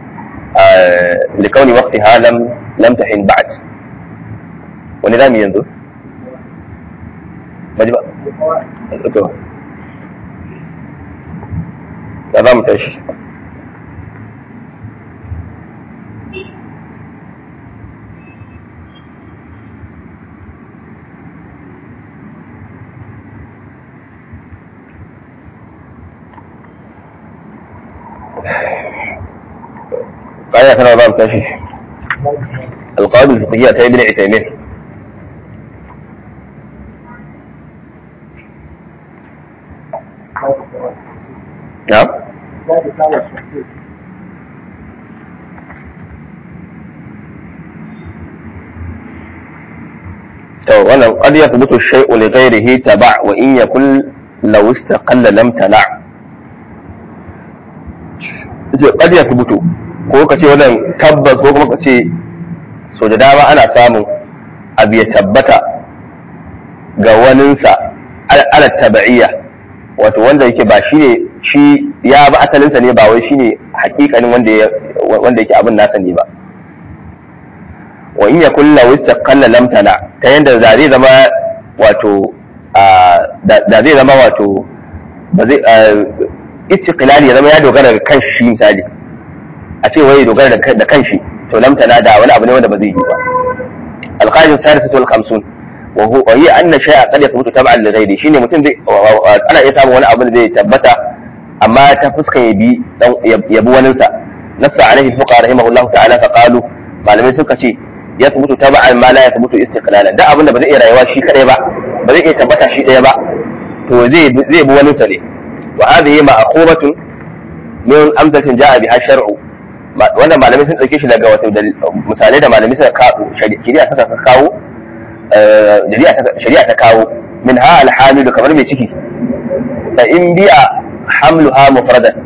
لكون وقتها لم لم تحن بعد ولذا ينظر مجبأ تمام تشي قاعدة أنا باب تشي القواعد الفقهية تاي بن عثيمين نعم to wannan qad yathbutu shay'u li ghayrihi taba' wa in yakun law istaqalla lam tana ce qad yathbutu ko ka ce wannan tabbas ko kuma ka ce so da dama ana samun abu ya tabbata ga waninsa ala taba'iyya wato wanda yake ba shi ne shi ya ba asalinsa ne ba wai shi ne hakikanin wanda yake abin nasa ne ba wa in ya kulla wista kalla lamtana ta yadda da zai zama wato da zai zama wato ba zai istiqlali ya zama ya dogara da kan shi misali a ce wai dogara da kan shi to lamtana da wani abu ne wanda ba zai yi ba alqaidatu sadisatu wal khamsun وهو وهي ان شيء قد يثبت تبعا لغيره shine mutum zai ana iya samun wani abu da zai tabbata amma ta fuska ya bi yabi wani sa nassa alaihi fuqa rahimahullahu ta'ala fa qalu malamai suka ce yathbutu tab'an ma la yathbutu istiqlalan da abin da ba zai iya rayuwa shi kadai ba ba zai iya tabbata shi daya ba to zai zai bi wani sa ne wa hadhihi ma'qubatun min amsatin ja'a biha shar'u wannan malamai sun dauke shi daga wato misalai da malamai suka kawo shari'a suka kawo shari'a ta kawo min ha alhamilu kamar mai ciki fa in bi'a hamluha mufradan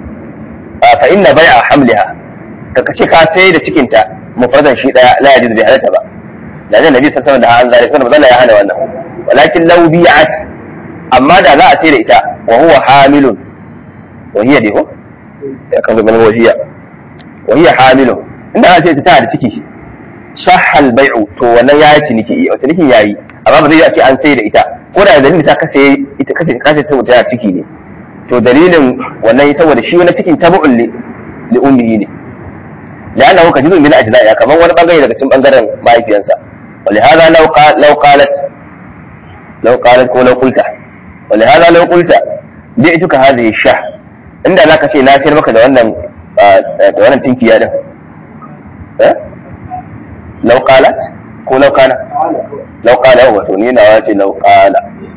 fa inna bai'a hamliha ka kace ka sai da cikinta mufradan shi daya la yajiz bi halata ba da nan nabi sallallahu alaihi wasallam da an zalika manzo ya hana wannan walakin law bi'at amma da za a sai da ita wa huwa hamilun wa hiya diho ya kan ganin wahiya wa hiya hamilun inda an sai ta da ciki sahal bai'u to wannan ya yi ciniki wata cinikin ya yi amma ba zai ce an sai da ita ko da dalilin ta kasa ita kace kace saboda ta ciki ne to dalilin wannan saboda shi wani cikin tabu'un li li ummihi ne la'anna huwa kajibun min ajza'a kamar wani bangare daga cikin bangaren mahaifiyansa ولهذا لو قال لو قالت لو قالت ko لو قلت ولهذا لو قلت بعتك هذه الشاه inda zaka ce na sayar maka da wannan da wannan tinkiya din eh لو قالت ko لو كان لو قال هو to ni na wace لو قال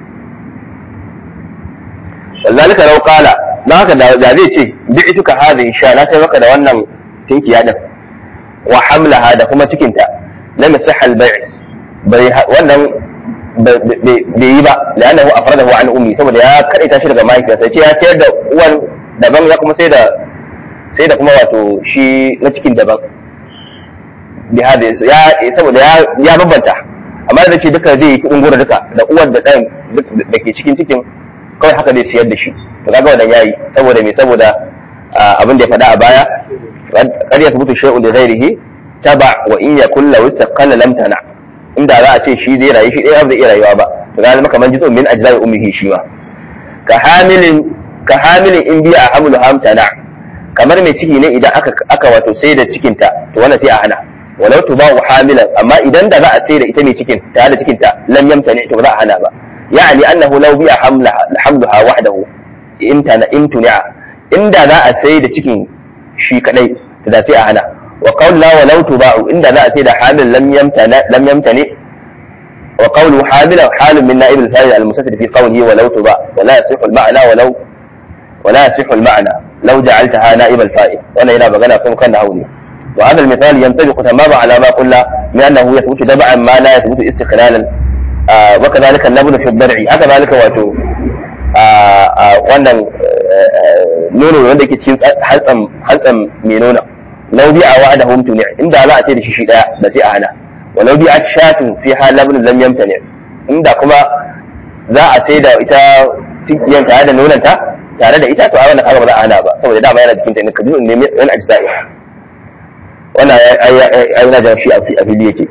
وذلك لو قال dan haka da zai ce bi'tuka hadhihi sha na sai maka da wannan tinkiya din wa hamlaha da kuma cikinta lam yasih al bai' bai wannan bai yi ba la'annahu afradahu an ummi saboda ya kadaita shi daga mahaifiyarsa ce ya sayar da uwan daban ya kuma sai da sai da kuma wato shi na cikin daban bi hada ya saboda ya bambanta amma da ce duka zai yi kudin gura duka da uwar da ɗan da ke cikin cikin kawai haka zai siyar da shi to kaga wannan yayi saboda me saboda abin da ya faɗa a baya qad yathbutu shay'un li ghayrihi taba wa in yakun law istaqalla lam tana inda za a ce shi zai rayu shi ɗaya zai iya rayuwa ba to ga zama kamar jitso min ajzai ummihi shi ma ka hamilin ka hamilin in biya hamlu hamtana kamar mai ciki ne idan aka aka wato sai da cikinta to wannan sai a hana walau tuba'u hamilan amma idan da za a sai da ita mai cikin ta da cikinta lam yamtani to ba za a hana ba يعني أنه لو بيع حملها حملها وحده امتنع امتنع إن ذا أسيد تكين شي كدي تدا سي أهنا وقول لا ولو تباع إن ذا أسيد حامل لم يمتنع لم يمتنع وقوله حامل حال من نائب الفاعل المستتر في قوله ولو تباع ولا يصح المعنى ولو ولا يصح المعنى لو جعلتها نائب الفاعل وانا هنا بغنى كم كان هوني وهذا المثال ينطبق تماما على ما قلنا من انه يثبت تبعا ما لا يثبت استقلالا وكذلك اللبن في الضرع haka zalika wato wannan nono wanda ke cikin hantsan hantsan mai nuna lau bi a wa'ada hum tuni inda za a ce da shi shi daya da sai a hana walau bi a shatun fi hal labn lam yamtani inda kuma za a sai da ita tikiyan tare da nonanta tare da ita to a wannan kaga ba za a hana ba saboda dama yana cikin ta ne kaji ne min ajza'i wannan ai ai na da shi a fili yake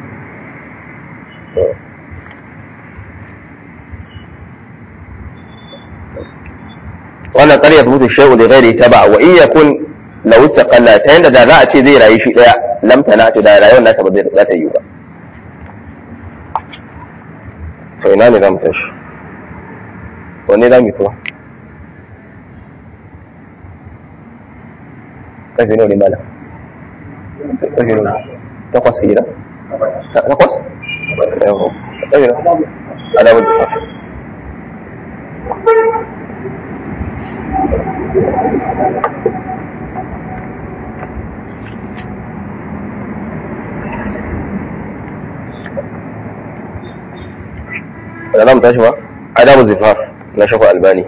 wannan ƙarya mutu shay'u da ghairi taba wa in yakun law istaqalla ta yanda da za a ce zai rayu shi daya lam tana to da rayuwar nasa ba zai za ta yi ba to ina ne zamu tashi wanne za mu kuma kafi ne malam kafi ne takwas hira takwas yawo adabu da da za mu tashi ba adabu zifaf na shafa albani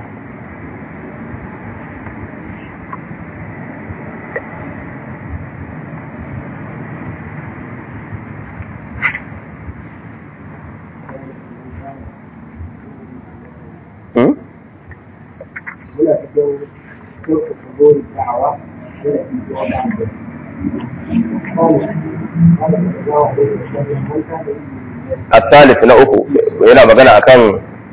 الثالث na uku yana magana akan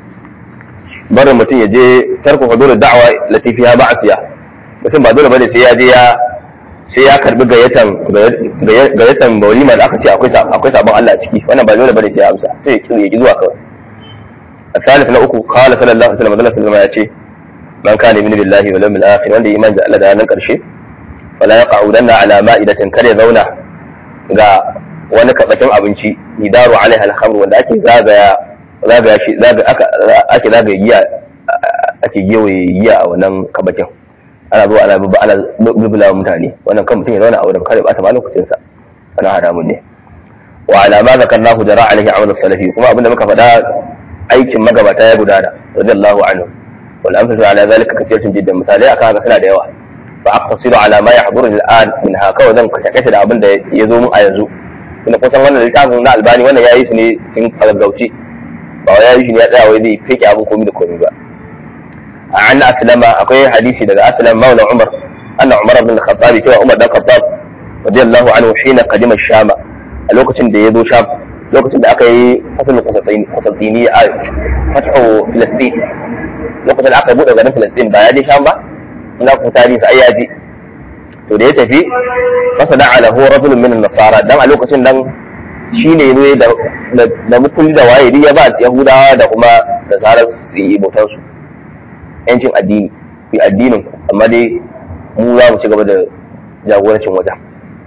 barin mutum ya je tarku hudur da'wa lati fiha ma'asiya mutum ba dole bane sai ya je ya sai ya karbi gayatan gayatan walima da aka ce akwai akwai sabon Allah a ciki wannan ba dole bane sai ya amsa sai ya kiri ya ji zuwa kawai الثالث na uku قال صلى الله عليه وسلم Allah sallallahu ya ce man kana min billahi wal yawmil akhir wanda iman da Allah da ranar karshe wala yaqa'udanna ala ma'idatin kare zauna ga wani kabakin abinci nidaru alaiha alhamr wanda ake zagaya zagaya shi zaga aka ake zagaya giya ake gewaye giya a wannan kabakin ana zuwa ana bubba ana bubula mutane wannan kan mutum ya zauna a wurin kare bata ma lokacin sa ana haramun ne wa ala ma zakarnahu jara alaihi amalu salafi kuma abinda muka faɗa aikin magabata ya gudana radiyallahu anhu wal amsatu ala zalika kathiratun jiddan misalai aka haka suna da yawa fa aqtasiru ala ma yahduru al'an min haka wa zan kashe da abin da ya zo mu a yanzu tunda kusan wannan littafin na albani wannan ya yi su ne tun gaggauce ba ya yi shi ne ya tsaya wai zai feke abin komi da komi ba a an aslama akwai hadisi daga aslam maula umar anna umar ibn al-khattab cewa umar dan khattab radiyallahu anhu hina qadima shama a lokacin da ya zo sham lokacin da aka yi fatul qusatini a fathu filastin lokacin da aka buɗe garin filastin ba ya je sham ba ina ku tarihi sai ya je to da ya tafi fasada ala huwa rajulun min nasara dan a lokacin nan shine ne da da mukulli da waye ya ba yahudawa da kuma nasara su yi bautar su yancin addini ku addinin ku amma dai mu za mu ci gaba da jagorancin wajen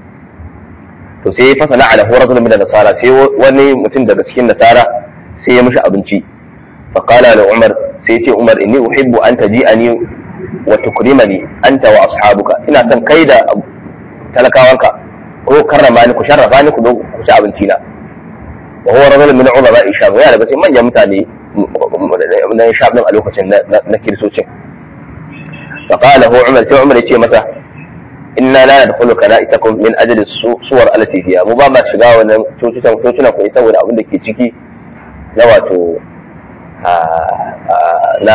to sai ya fasala ala huwa rajulun min nasara sai wani mutum daga cikin nasara sai ya mishi abinci faqala la umar sai ya ce umar inni uhibbu an taji'ani wa tukrimani anta wa ashabuka ina son kai da talakawanka ko karrama ni ku sharrafa ni ku zo ku ci abinci na wa huwa rajulun min ulama isham ya daga cikin manyan mutane na isham din a lokacin na kirsocin fa qala hu umar sai umar yace masa inna la nadkhulu kanaisakum min ajli suwar allati fiha mu ba ma shiga wannan cocutan cocunan ku saboda abin da ke ciki na wato na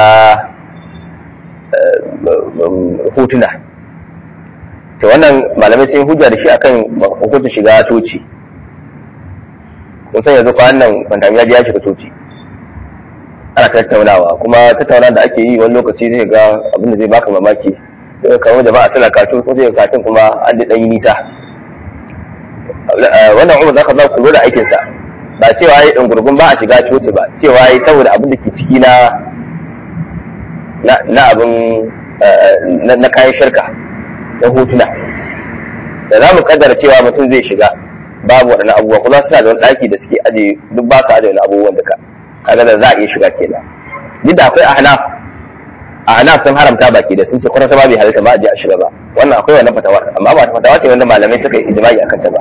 hotuna to wannan malamai sun hujja da shi akan hukuncin shiga coci kun san yanzu kwanan nan kwantami ya je ya shiga coci ana tattaunawa kuma tattaunawa da ake yi wani lokaci zai ga abin da zai baka mamaki sai kawo jama'a suna katun ko zai katun kuma an da ɗan yi nisa wannan umar zaka za ku lura aikinsa ba cewa yi ɗungurgun ba a shiga coci ba cewa yi saboda abin da ke ciki na na abin na kayan shirka na hotuna da za mu kaddara cewa mutum zai shiga babu waɗannan abubuwa kuma suna da wani ɗaki da suke aje duk ba su aje wani abubuwan duka kaga da za a iya shiga kenan duk da akwai ahnaf ahnaf sun haramta baki da sun ce kwata ba bai halitta ba a je a shiga ba wannan akwai wannan fatawar amma ba fatawa ce wanda malamai suka yi ijma'i akan ta ba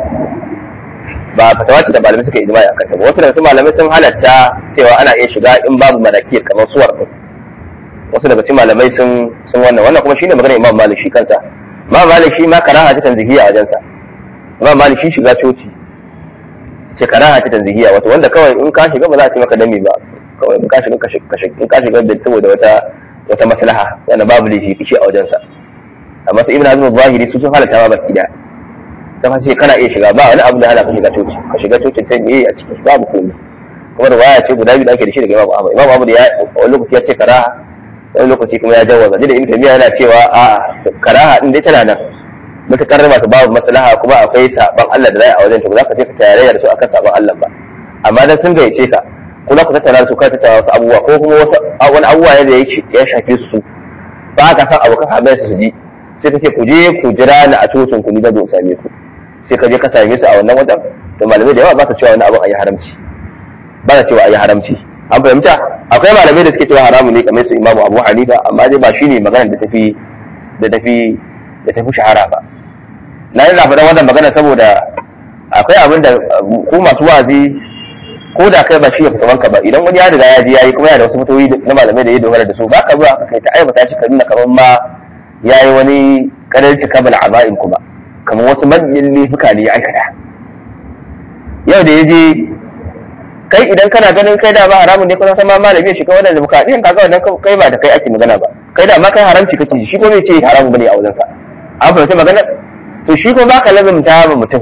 ba fatawa ce da malamai suka yi ijma'i akan ta ba wasu daga cikin malamai sun halatta cewa ana iya shiga in babu manakir kamar suwar din wasu daga cikin malamai sun sun wannan wannan kuma shine maganar Imam Malik shi kansa Imam Malik shi ma karaha ta tanzihiya a wajensa Imam Malik shi shiga coci ce karaha ta tanzihiya wato wanda kawai in ka shiga ba za a ce maka dami ba kawai in ka shiga in ka shiga da saboda wata wata maslaha wanda babu laifi kici a wajensa amma sai Ibn Hazm zahiri su sun halatta ma baki da sai ce kana iya shiga ba wani abu da hana ka shiga coci ka shiga coci sai me a ciki babu komai kuma da waya ce guda biyu da ake da shi daga Imam Ahmad Imam Ahmad ya wani lokaci ya ce karaha wani lokaci kuma ya jawaza da Ibn Taymiyyah yana cewa a karaha din dai tana nan mutakar masu babu maslaha kuma akwai saban Allah da zai a wajen ta ba za ka je ka tarayya da su akan saban Allah ba amma dan sun gayyace ka kuma ku tattauna su ka tattauna wasu abubuwa ko kuma wasu wani abubuwa ne da yake ya shafe su su ba ka san abokan hamayya su su ji sai ka ce ku je ku jira ni a cocin ku ni da zo same ku sai ka je ka same su a wannan wajen to malamai da yawa ba ka cewa wani abin a yi haramci ba ka cewa a yi haramci an fahimta akwai malamai da suke cewa haramu ne kamar su imamu abu hanifa amma dai ba shine maganar da tafi da tafi da tafi shahara ba na yi faɗan wannan magana saboda akwai abin da ku masu wazi ko da kai ba shi ya fita wanka ba idan wani ya riga ya je yayi kuma yana da wasu fitowi na malamai da ya dogara da su ba ka zuwa ka kai ta aibata shi ka nuna kamar ma yayi wani kadarci kabal aba'in kuma kamar wasu manyan laifuka ne ya aikata yau da ya je kai idan kana ganin kai da ba haramun ne kuma san ma malami ya shiga wannan demokradiyyar kaga wannan kai ba da kai ake magana ba kai da ma kai haramci kake shi ko bai ce haramun bane a wajensa an fahimci magana to shi ko baka lazumta ba mutum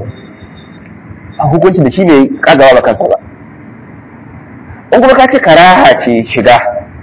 a hukunci da shi bai kagawa ba kansa ba in kuma ka ce karaha ce shiga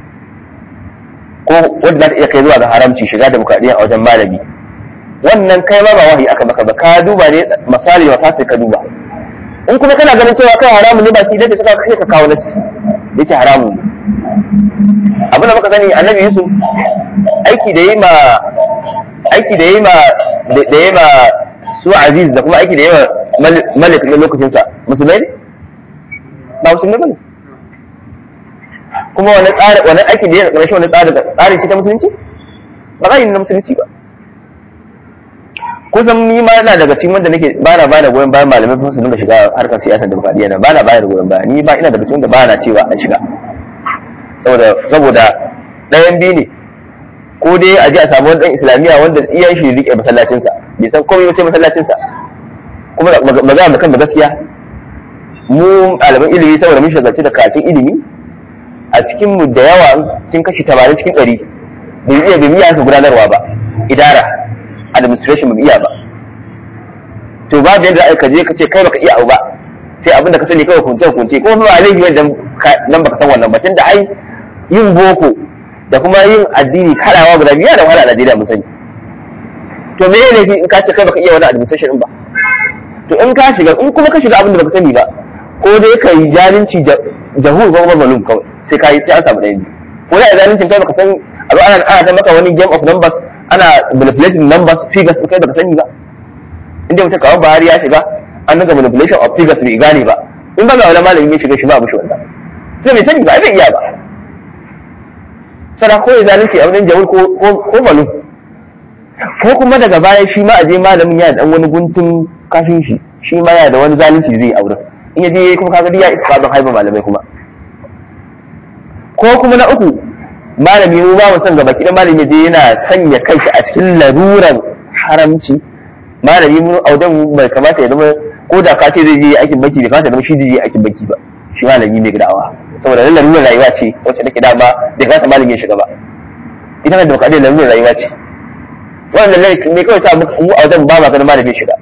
ko wanda za ta iya kai zuwa ga haramci shiga demokradiyyar a wajen malami wannan kai ma ba wahayi aka maka ba ka duba ne misali wa sai ka duba in kuma kana ganin cewa kai haramun ne ba shi da suka kai ka kawo nasi yace haramun ne abin da muka sani annabi yusuf aiki da yi ma aiki da yi ma da yi ma su aziz da kuma aiki da yi ma malik na lokacin sa musulmai ne ba musulmai bane kuma wani tsari wani aiki da yi na wani tsari tsari ce ta musulunci ba za yi na musulunci ba kusan ni ma ina daga cikin wanda nake ba na bada goyon bayan malamai kuma su dinga shiga harkar siyasar demokradiyya na ba na bayar goyon baya ni ba ina daga cikin wanda ba na cewa an shiga saboda saboda ɗayan biyu ne ko dai a ji a samu wani ɗan islamiyya wanda iyayen shi rike masallacinsa bai san komai ba sai masallacinsa kuma magana da kan da gaskiya mu ɗaliban ilimi saboda mun shagalci da karatun ilimi a cikin mu da yawa cikin kashi tamanin cikin ɗari bai iya bai iya ka gudanarwa ba idara administration ba iya ba to ba da yadda ka je ka ce kai baka iya abu ba sai abin da ka sani kawai kunce kunce ko ba laifi wanda nan baka san wannan ba tunda ai yin boko da kuma yin addini karawa guda biyu da wahala a Najeriya mun sani to me ne in ka ce kai baka iya wani administration din ba to in ka shiga in kuma ka shiga abin da baka sani ba ko dai ka yi zalunci jahul ko kuma malum kawai sai ka yi sai an samu ɗaya ko da zalincin kai baka san a zo ana ana ta maka wani game of numbers ana manipulating numbers figures kai baka sani ba inda mutum kawai Buhari ya shiga an naga manipulation of figures bai gane ba in ba ga wani malami ya shiga shi ba abu shi wanda sai bai sani ba bai iya ba sana ko ya zalunci a wajen jawul ko malu ko kuma daga baya shi ma a je malamin ya dan wani guntun kashin shi shi ma ya da wani zalunci zai aure in yaje kuma kaga ya isqadun haiba malamai kuma ko kuma na uku malami mu ba mu san gaba kidan malami je yana sanya kanshi a cikin laruran haramci malami mu audan bai kamata ya zama ko da ka ce zai je aikin banki bai kamata ya zama shi zai je aikin banki ba shi malami ne gidawa saboda nan larurar rayuwa ce wacce take dama bai kamata malami ya shiga ba ita kan demokradiyya larurar rayuwa ce wannan ne kawai sa mu audan ba ma ganin malami ya shiga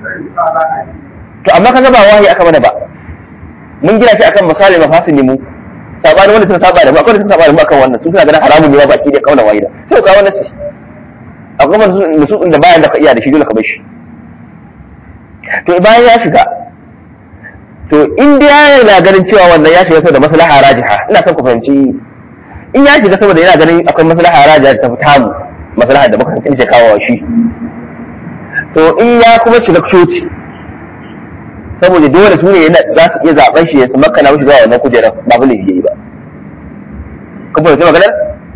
to amma kaga ba wahayi aka mana ba mun gina shi akan misali mafasin mu sabani wanda suka saba da mu akwai da suka saba da mu akan wannan su suna ganin haramun ne ba baki da kauna wahida sai ka wannan sai akwai wanda nusu da bayan da ka iya da shi dole ka bar shi to bayan ya shiga to in dai ya yana ganin cewa wannan ya shiga saboda maslaha rajiha ina son ku fahimci in ya shiga saboda yana ganin akwai maslaha rajiha ta fita mu maslaha da muka kace kawo shi to in ya kuma shiga coci saboda dole su ne za su iya zaben shi ya su makana mishi zuwa wannan kujerar ba bu laifi ba ka fahimci maganar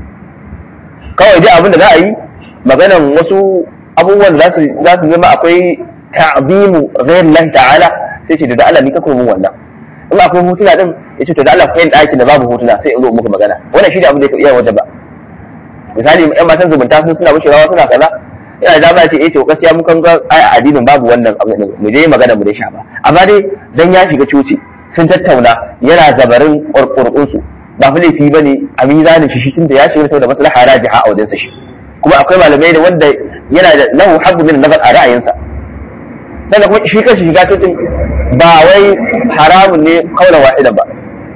kawai dai abin da za a yi maganan wasu abubuwan da za su zama akwai ta'zimu ghayr Allah ta'ala sai ce da Allah ni ka koyi wannan in akwai hotuna din ya ce to da Allah kai ɗakin da babu hotuna sai in zo muku magana wannan shi da abin da ya iya wajen ba misali ƴan matan zumunta sun suna wucewa suna kaza ina da dama ce eh to gaskiya mun kan ga ai addinin babu wannan abu din mu je magana mu dai sha ba amma dai dan ya shiga coci sun tattauna yana zabarin kurkurkun su ba fa laifi bane a mizanin shi shi tunda ya shiga saboda maslaha rajiha a wajen sa shi kuma akwai malamai da wanda yana da lahu habbu min nazar a ra'ayinsa sannan kuma shi kanshi shiga cocin ba wai haramun ne kaulan wahidan ba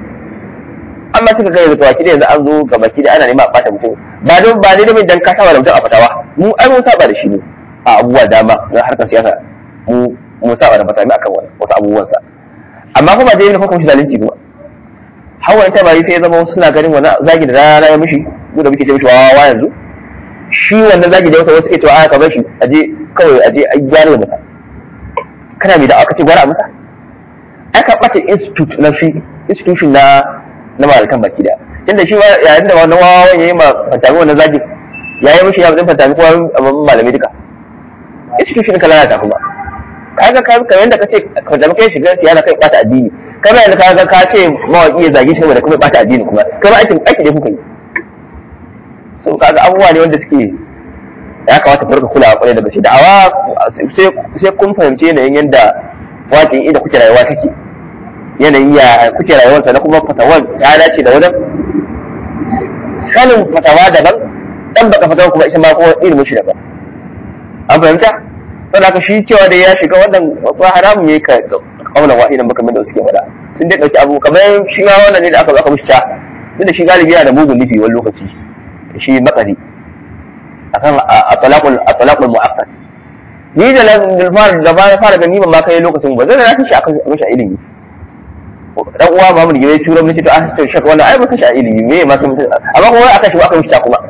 amma suka kai da tawaki da yanzu an zo ga baki da ana nema a bata mutum ba don ba ne da mai dan ka saba da mutum a fatawa mu ai mun saba da shi ne a abubuwa dama na harkar siyasa mu mu saba da fatawa akan wasu abubuwan sa amma kuma dai ne kuma shi zalunci kuma hawan ta bari sai ya zama wasu suna ganin wani zagi da rana ya mishi mu da muke ce mishi wawa yanzu shi wannan zagi da wasu suke cewa a ka bar shi aje kawai aje a gyara masa kana mai da aka ce gwara masa aka ɓata institute na shi institution na na malakan baki da tunda shi yayin da wannan wawan yayi ma fantami wannan zagi yayi mishi ya zai fantami kuma abin malamai duka institution ka lalata kuma kaga ka kamar yadda kace fantami kai shiga siyasa kai ɓata addini kamar yadda kaga ka ce mawaki ya zagi shi saboda kuma ɓata addini kuma kamar aikin aiki da kuka yi so kaga abubuwa ne wanda suke ya kamata ku rika kulawa kwarai da gaske da'awa sai kun fahimci yanayin yadda waƙin inda kuke rayuwa take yanayin ya kuke rayuwarsa na kuma fatawar ta dace da wajen sanin fatawa daban dan baka fatawa kuma ita ma ko ilimin shi daban an fahimta saboda haka shi cewa da ya shiga wannan ba haramun ne ka kaunan wahidan baka da suke faɗa sun dai ɗauki abu kamar shi ma wannan ne da aka zo aka mishi ta duk da shi galibi yana da mugun nufi wani lokaci shi matsari akan atalaqul atalaqul mu'akkad ni da na fara da ba fara gani ban ma kai lokacin ba zai na shi akan mishi ilimi dan uwa ba mu gire tura mun ce to a to shak wannan ai ba shi ilimi me ma sai mutum amma kuma aka shi aka mishi ta kuma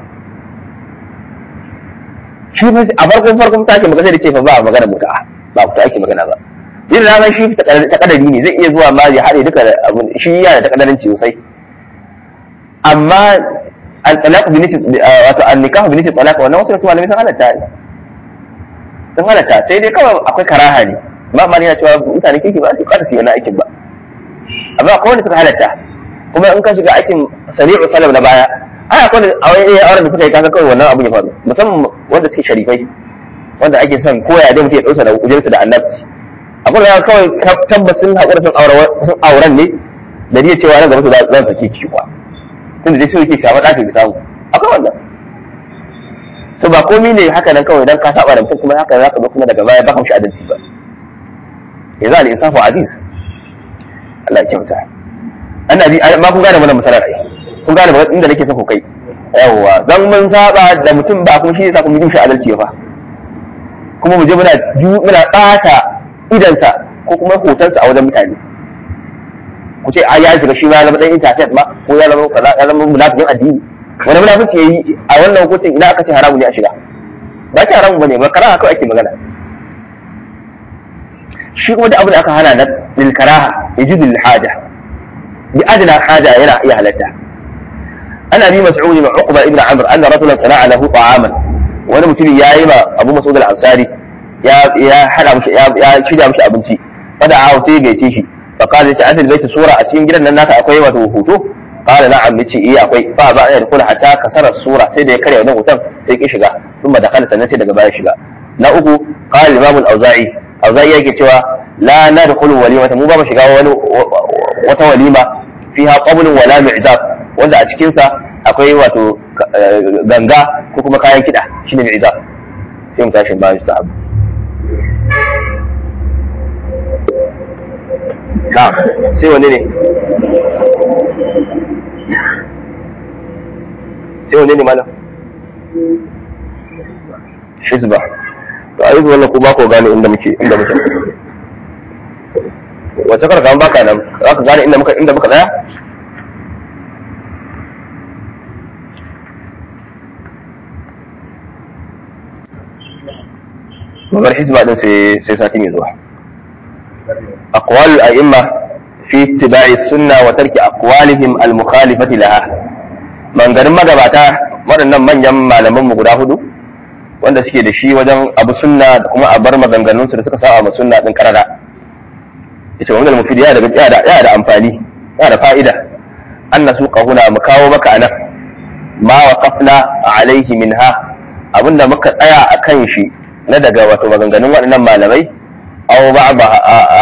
shi fa a farkon farkon take magana da ce fa ba magana muta ba ku ake magana ba yin ranar shi ta kadari ne zai iya zuwa ma ya haɗe duka abin shi yana da takadaranci sosai amma al-talaq bi nisbi wato an-nikah bi nisbi talaq wannan wasu malamai sun halatta ne sun halatta sai dai kawai akwai karaha ne amma ma yana cewa mutane kirki ba su kada su yi wani aikin ba amma akwai wanda suka halatta kuma in ka shiga aikin sari'u salam na baya ai akwai a wani auren da suka yi kasa kawai wannan abin ya faru musamman wanda suke sharifai wanda ake son koya dai mutum ya dausa da ujarsa da annabci akwai da kawai tabbas sun haƙura sun auren ne da iya cewa nan gaba su za su sake ki kuwa tunda dai su yake samu ɗafi bi samu akwai wannan so ba komi ne haka nan kawai dan ka saba da mutum kuma haka za ka zo kuma daga baya ba ka mishi adalci ba ya za al-insafu aziz Allah ya kyauta ana ji ma kun gane wannan misalar ai kun gane inda nake son ku kai yawwa dan mun saba da mutum ba kuma shi yasa kuma yi mishi adalci ba kuma mu je muna muna ɓata idansa ko kuma hotonsa a wajen mutane ku ce a ya shiga shi ma ya zama dan internet ma ko ya zama kaza ya zama munafikin addini wani munafici yayi a wannan hukuncin idan aka ce haramu ne a shiga ba ce haramu bane ba karaha kawai ake magana shi kuma da abin da aka hana na lil karaha yajidu lil haja bi adna haja yana iya halatta ana bi mas'ud ibn uqba ibn amr anna rajulan sana'a lahu ta'aman wani mutum yayi ma abu mas'ud al-ansari ya ya hada mishi ya shirya mishi abinci fada a sai gaice shi fa qala ta adil baiti sura a cikin gidan nan naka akwai wato hoto qala na'am yace eh akwai fa ba ya kula hatta kasara sura sai da ya karya wannan hoton sai ki shiga kuma da kana sannan sai daga baya shiga na uku qala imam al-auza'i auza'i yake cewa la nadkhulu walimata mu ba mu shiga wani wata walima fiha qablun wala mi'zab wanda a cikin sa akwai wato ganga ko kuma kayan kida shine mi'zab sai mu tashi ba shi sahabu na sai wanne ne sai wanne ne malam hizba to ayi wannan ko ba ko gane inda muke inda muke wata karka baka nan za ka gane inda muka inda muka tsaya Magar hizba din sai sai sati mai zuwa. أقوال الأئمة في اتباع السنة وترك أقوالهم المخالفة لها من قال ما قبعتا waɗannan manyan malaman mu guda hudu wanda suke da shi wajen abu sunna da kuma a bar maganganun su da suka sa a sunna din karara yace wannan mufid ya da ya da ya da amfani ya da fa'ida an nasu qahuna mu kawo maka anan ma waqafna alaihi minha abinda muka tsaya akan shi na daga wato maganganun waɗannan malamai aw ba'daha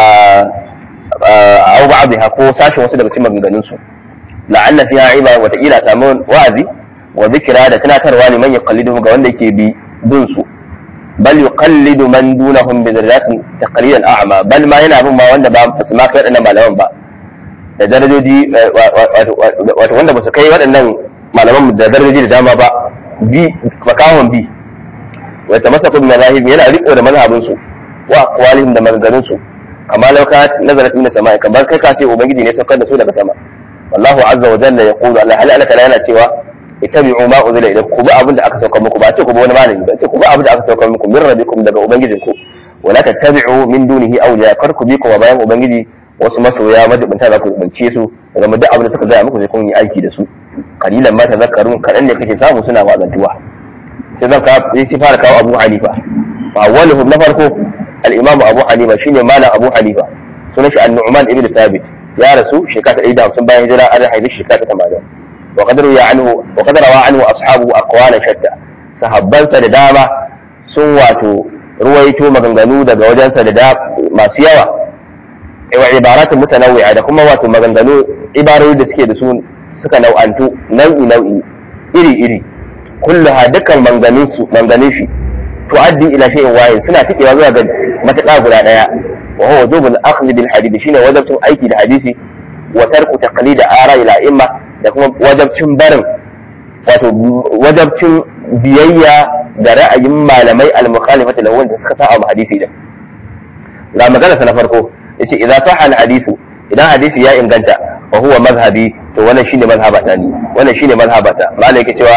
aw ba'daha ko sashin wasu daga cikin maganganun su la'alla fiha iba wa ta'ila samu wa'azi wa zikra da tunatarwa liman yuqallidu ga wanda yake bi bin su bal yuqallidu man dunahum bi darajatin taqlid al-a'ma bal ma yana bin ma wanda ba su ma kai waɗannan malaman ba da darajoji wato wanda ba su kai waɗannan malaman da darajoji da dama ba bi makahon bi wa tamassaku bi mazahib yana riko da mazhabin su wa aqwalihim da maganganun su amma law ka nazarat min samai kamar kai ka ce ubangiji ne saukar da su daga sama wallahu azza wa jalla yaqulu Allah hal alaka yana cewa ittabi'u ma unzila ilaykum ku bi abin da aka saukar muku ba ce ku bi wani malami ba ce ku bi abin da aka saukar muku min rabbikum daga ubangijinku wala tattabi'u min dunihi awliya kar ku bi kuma bayan ubangiji wasu masoya majibinta za ku rubance su daga duk abin da suka gaya muku sai kun yi aiki da su kalilan ma tazakkarun kadan ne kake samu suna wazantuwa sai zan ka sai fara kawo Abu Hanifa awwaluhum na farko al-Imam Abu Hanifa shine malam Abu Hanifa sunan shi An-Nu'man ibn Thabit ya rasu shekara 150 bayan hijira an haifi shekara 80 wa qad ruya anhu wa qad rawa anhu ashabu aqwala shatta sahabbansa da dama sun wato ruwaito maganganu daga wajensa da masu yawa wa ibaratun mutanawwi'a da kuma wato maganganu ibarori da suke da su suka nau'antu nau'i nau'i iri iri kulluha dukkan maganganun su maganganun shi tuaddi ila shay'in wahid suna tikewa zuwa ga mataƙa guda daya wa huwa wujubul akhdh bil hadith shine wajibcin aiki da hadisi wa tarku taqlid ara ila imma da kuma wajibcin barin wato wajibcin biyayya da ra'ayin malamai al-mukhalifati lahu wanda suka sa a hadisi din ga magana na farko yace idza sahha al-hadithu idan hadisi ya inganta wa huwa mazhabi to wannan shine mazhabata ni wannan shine mazhabata malai yake cewa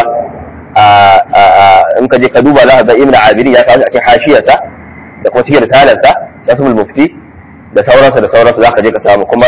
in ka je ka duba za ka ga ibnu abiri ya kawo a cikin hashiyarsa da kuma cikin risalarsa nasbul mufti da sauransu da sauransu za ka je ka samu kuma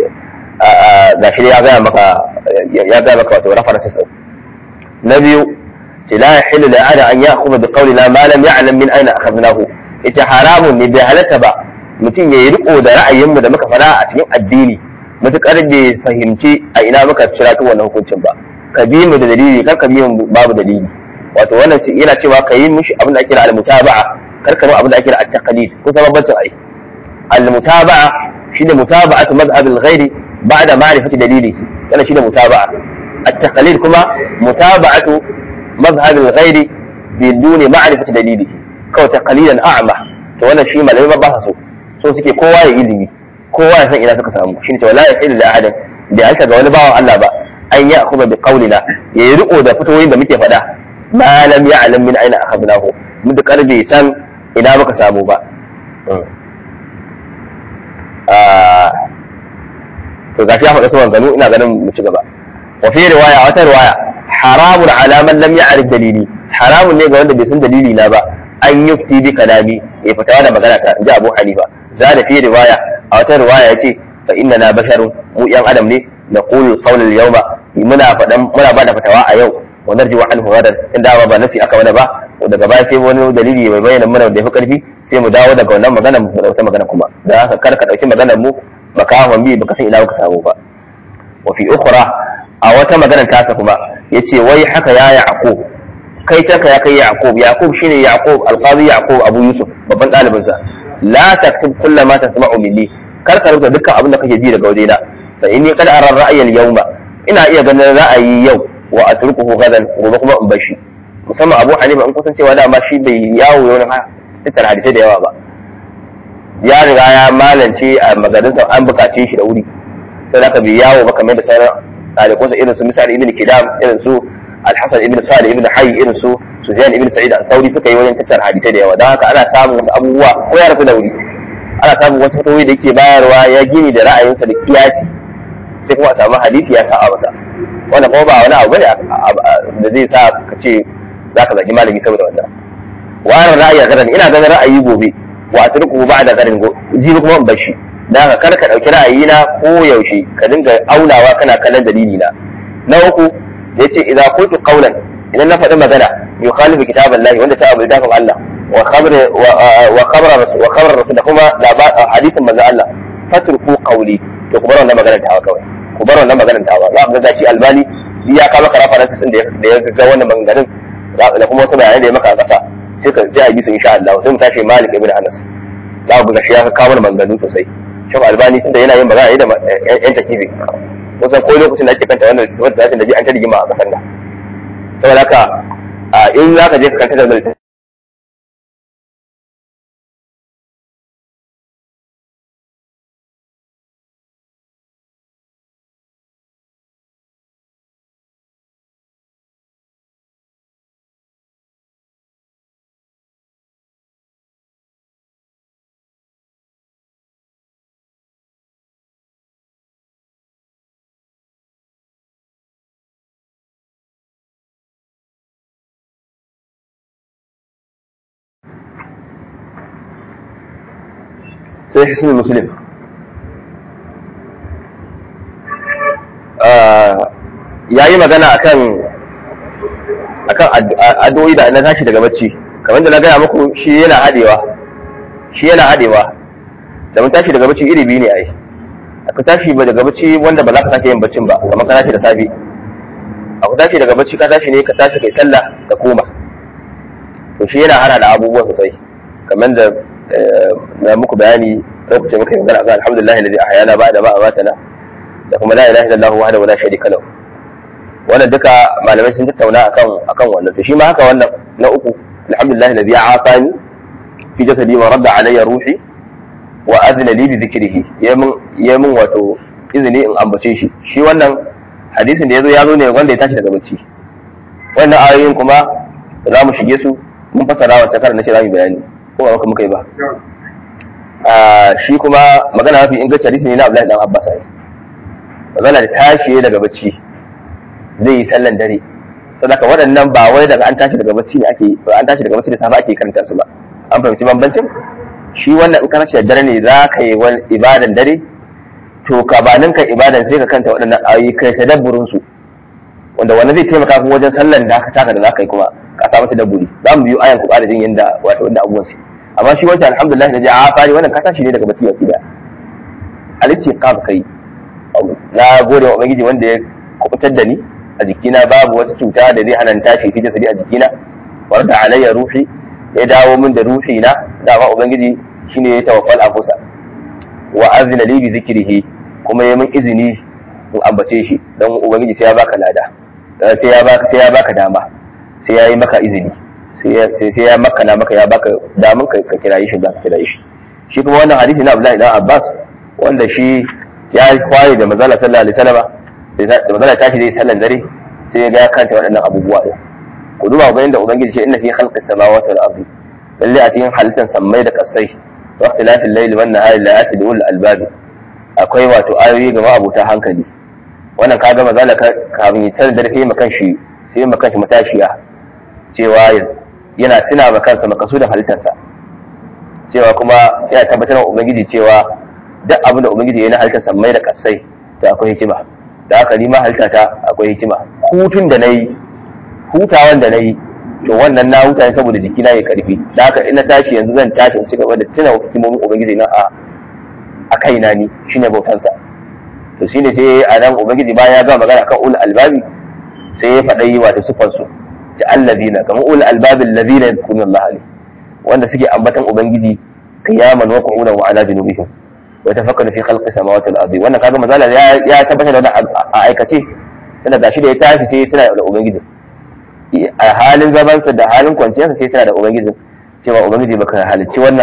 ga shi ya gaya maka ya gaya maka wato references na biyu ce la yahillu li ahadin an ya'khudha bi qawlina ma lam ya'lam min ayna akhadnahu ita haramun ne bai halatta ba mutum ya yi riko da ra'ayinmu da muka fada a cikin addini mutukar bai fahimci a ina muka cira ta wannan hukuncin ba ka bi mu da dalili kar ka bi mu babu dalili wato wannan yana cewa ka yi mishi abin da ake kira al-mutaba'a kar ka bi abin da ake kira at-taqlid ko sabon bacin ai al-mutaba'a shine mutaba'atu madhhab al-ghairi ba'da ma'rifati dalili wannan shine mutaba'a at-taqlid kuma mutaba'atu madhhab al-ghairi biduni ma'rifati dalili kawai taqlidan a'ma to wannan shi malamai ba sa so so suke kowa ya ilimi kowa ya san ina suka samu shine cewa la yahilu li ahadin bi alka ga wani bawan Allah ba an ya akhudha bi qawlina ya yi riko da fitowoyin da muke faɗa ma lam ya'lam min aina akhadnahu mutakar bai san ina muka samu ba to gashi ya faɗa sauran gano ina ganin mu ci gaba wa fi riwaya wata riwaya haramun ala man lam ya'rif dalili haramun ne ga wanda bai san dalili na ba an yufti bi kalami ya fitawa da magana ta ji Abu Hanifa za da fi riwaya a wata riwaya yace fa inna na basharun mu yan adam ne na qulu qawl al yawma muna fadan muna bada fatawa a yau wa narju anhu gadan inda ba nasi aka wani ba daga baya sai wani dalili mai bayyana mana da yafi karfi sai mu dawo daga wannan magana mu dauki magana kuma da haka kar ka dauki maganar mu makawan bi baka san ina ka samu ba wa fi ukhra a wata magana ta kuma yace wai haka ya yaqub kai ta ya kai yaqub yaqub shine yaqub alqazi yaqub abu yusuf babban dalibin sa la taktub kullu ma tasma'u minni kar ka rubuta dukkan abin da kake ji daga wajena fa inni qad ara ra'ya al-yawma ina iya ganin ra'ayi yau wa atrukuhu gadan gobe kuma in bashi musamman abu hanifa in kusan cewa dama shi bai yawo wani tattara hadisai da yawa ba ya riga ya malance a magarinsa an bukace shi da wuri sai zaka bi yawo ba kamar da sauran ɗalibansa irin su misali ibn kidam irin su alhassan ibn salih ibn hayy irin su sufyan ibn sa'id al-thawri suka yi wajen tattara hadisai da yawa don haka ana samun wasu abubuwa ko ya rasu da wuri ana samun wasu fatowi da yake bayarwa ya gini da ra'ayinsa da kiyasi sai kuma a samu hadisi ya sa'a masa wannan kuma ba wani abu bane da zai sa ka ce za ka zagi malami saboda wannan wani ra'ayi a garin ina ganin ra'ayi gobe wa a turku ba da garin jibi kuma in bar shi da haka kar ka ɗauki ra'ayi na ko yaushe ka dinga aunawa kana kallon dalili na na uku da yace idza qultu qawlan idan na faɗi magana yukhalifu kitaballahi wanda ta abu littafin Allah wa khabar wa khabar wa khabar rasul da kuma hadisin manzo Allah fatruku qawli to ku bar wannan maganar ta kawai ku bar wannan maganar ta za ku ga shi albani ya kama karafa nasu da ya ga wannan maganganun da kuma wasu bayanai da ya maka a ƙasa sai ka ji a bi su insha Allah sai mu tashi Malik ibn Anas za ku ga shi ya kawo mana maganganu sosai shin Albani tunda yana yin magana da yan takibi kusan ko lokacin da ake kanta wannan wata satin da ji an ta rigima a kasar nan saboda haka in za ka je ka kanta da mai sai hisnul muslim ya yi magana akan akan addu'o'i da na tashi daga bacci kamar da na gaya muku shi yana hadewa shi yana hadewa da mun tashi daga bacci iri biyu ne ai aka tashi ba daga bacci wanda ba za ka sake yin baccin ba kamar ka tashi da safe aka tashi daga bacci ka tashi ne ka tashi kai sallah ka koma to shi yana hana da abubuwa sosai kamar da na muku bayani lokacin muka yi magana ga alhamdulillah alladhi ahyana ba'da ma amatana da kuma la ilaha illallah wahdahu la sharika lahu wannan duka malamai sun tattauna akan akan wannan to shi ma haka wannan na uku alhamdulillah alladhi afani fi jasadi wa radda alayya ruhi wa azna li bi dhikrihi yamin yamin wato izini in ambace shi shi wannan hadisin da yazo ya zo ne wanda ya tashi daga bacci wannan ayoyin kuma za mu shige su mun fasara wa takar na shi za mu bayani ko ba muka yi ba shi kuma magana mafi inganci hadisi ne na Abdullahi dan Abbas ai magana da tashi daga bacci zai yi sallan dare sadaka waɗannan ba wai daga an tashi daga bacci ne ake an tashi daga bacci da safe ake karanta su ba an fahimci bambancin shi wannan in ka tashi da dare ne za ka yi wani ibadan dare to ka ba ninka ibadan sai ka kanta waɗannan ayoyi kai tadabburin su wanda wannan zai taimaka kuma wajen sallan da aka taka da za ka yi kuma ka samu tadabburi za mu biyo ayan ku da jin yanda wato wanda abubuwan su amma shi wancan alhamdulillah da ji a fari wannan ka tashi ne daga bacci baki da alisti ka kai na gode wa ubangiji wanda ya kubutar da ni a jikina babu wata cuta da zai hana tashi fi jasadi a jikina warda alayya ruhi ya dawo min da ruhi na dama ubangiji shine ya tawaffal anfusa wa azina li bi zikrihi kuma ya min izini in ambace shi dan ubangiji sai ya baka lada sai ya baka sai ya baka dama sai ya yi maka izini sai ya makana maka ya baka damun ka kirayi shi za ka kirayi shi shi kuma wannan hadisi na Abdullahi dan Abbas wanda shi ya kwaye da manzala sallallahu alaihi wasallam da manzala ta shi zai sallan dare sai ya ga kanta waɗannan abubuwa din ku duba ga inda ubangiji ce inna fi khalqis samawati wal ardi lalle a cikin halittar sammai da kasai wa ikhtilafil layli wan nahari la ya'ti ulul albab akwai wato ayoyi ga ma'abuta hankali wannan kaga manzala kafin ya sallan dare sai makan shi sai makan shi matashiya cewa yana tuna ma kansa makasudin halittarsa cewa kuma yana tabbatar wa ubangiji cewa duk abin da ubangiji ya na halittarsa mai da kasai da akwai hikima da haka ni ma halittata akwai hikima hutun da na yi hutawan da na yi to wannan na huta ne saboda jikina ya karfi da haka ina tashi yanzu zan tashi in ci gaba da tuna hikimomin ubangiji na a a kaina ni shine bautansa to shine sai a nan ubangiji bayan ya ga magana kan ul albabi sai ya faɗa yi wato sufan su ta allazina kamar ul albabi allazina yadhkuruna Allah alayhi wanda suke ambatan ubangiji qiyaman wa qu'udan wa ala junubihim wa tafakkaru fi khalqi samawati wal ardi wannan kaga mazala ya ya tabbatar da wannan a aikace tana gashi da ya tashi sai tana da ubangiji a halin zamansa da halin kwanciyarsa sai tana da ubangiji cewa ubangiji baka halicci wannan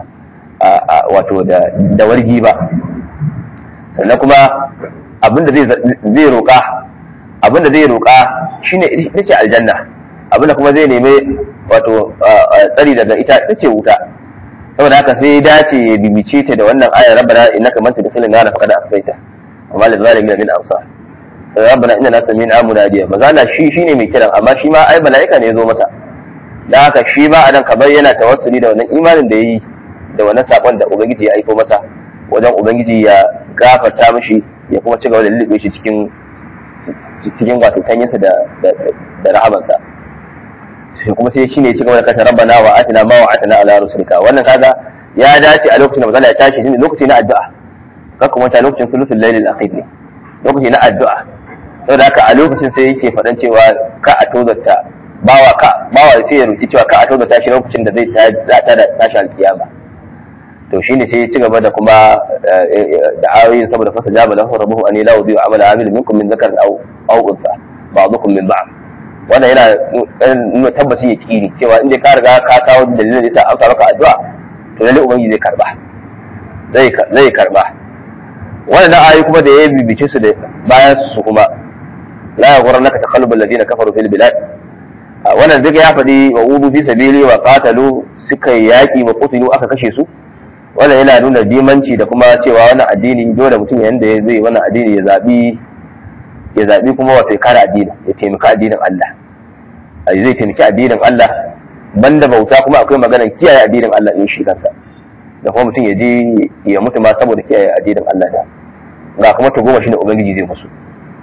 a wato da wargi ba sannan kuma abinda zai roƙa abinda zai roƙa shine ita ce aljanna abinda kuma zai nemi wato tsari daga ita ita ce wuta saboda haka sai dace ya bibice ta da wannan ayar rabbana innaka man tudkhilin nar faqad asaita amma lil zalimin min ansar sai rabbana inna sami'na munadiya mazala shi shine mai kiran amma shi ma ai malaika ne ya zo masa dan haka shi ba anan kamar yana tawassuli da wannan imanin da yayi da wannan sakon da ubangiji ya aiko masa wajen ubangiji ya gafarta mishi ya kuma ci gaba da lullube shi cikin cikin wato kanyinsa da da rahamansa sai kuma sai shine ci gaba da kasa rabbana wa atina ma wa atina ala rusulika wannan kaga ya dace a lokacin da manzala ya tashi shine lokaci na addu'a ka kuma ta lokacin sulusul lailil akhir ne lokaci na addu'a saboda haka a lokacin sai yake faɗan cewa ka a tozarta bawa ka bawa sai ya roki cewa ka a tozarta shi lokacin da zai ta da tashi alkiyama to shine sai ya ci gaba da kuma da ayoyin saboda fasa jaba lahu rabbuhu an la yudhi'u amala amil minkum min dhakarin aw aw unsa ba'dukum min ba'd wannan yana nuna tabbaci ya kiri cewa inda ka riga ka kawo dalilin da yasa amsa maka addu'a to lalle ubangiji zai karba zai zai karba wannan ayoyi kuma da ya bibice su da bayan su kuma la yaghurrannaka taqallubul ladina kafaru fil bilad wannan duka ya faɗi wa udu fi sabili wa qatalu suka yaki wa qutilu aka kashe su wannan yana nuna dimanci da kuma cewa wannan addini dole mutum yanda ya zai wannan addini ya zabi ya zabi kuma wato ya kare addini ya taimaka addinin Allah a zai taimaki addinin Allah banda bauta kuma akwai maganar kiyaye addinin Allah in shi kansa da kuma mutum ya je ya mutu ma saboda kiyaye addinin Allah da ga kuma to goma shine ubangiji zai musu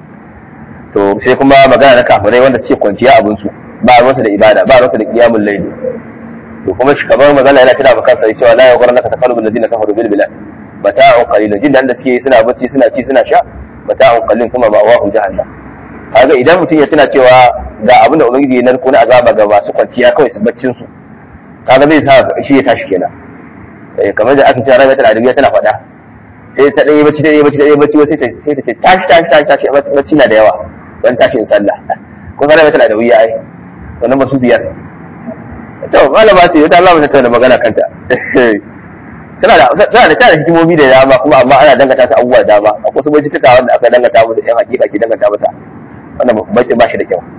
to sai kuma magana na kafirai wanda suke kwanciya abin su ba ruwansu da ibada ba ruwansu da qiyamul layl to kuma shi kamar magana yana tana maka sai cewa la yaghurrannaka taqallubul ladina kafaru bil bilad mata'un qalilun jin da suke suna bacci suna ci suna sha mata'un qalilun kuma ba wahum jahannam kaga idan mutum ya tuna cewa ga abin da ubangiji ya narko na azaba ga masu kwanciya kawai su baccin su kaga zai sa shi ya tashi kenan eh kamar da aka ce rabi tana da tana faɗa sai ta ɗaya bacci ta ɗaya bacci ta ɗaya bacci sai ta sai ta ce tashi tashi tashi tashi bacci na da yawa dan tashin sallah ko rabi tana da wuya ai wannan masu biyar to malama ce ta Allah ta tauna magana kanta tana da tana da tana hikimomi da dama kuma amma ana dangata ta abubuwa da dama akwai su bai tuka wanda aka dangata musu yan hakika ke dangata mata wannan bai ba shi da kyau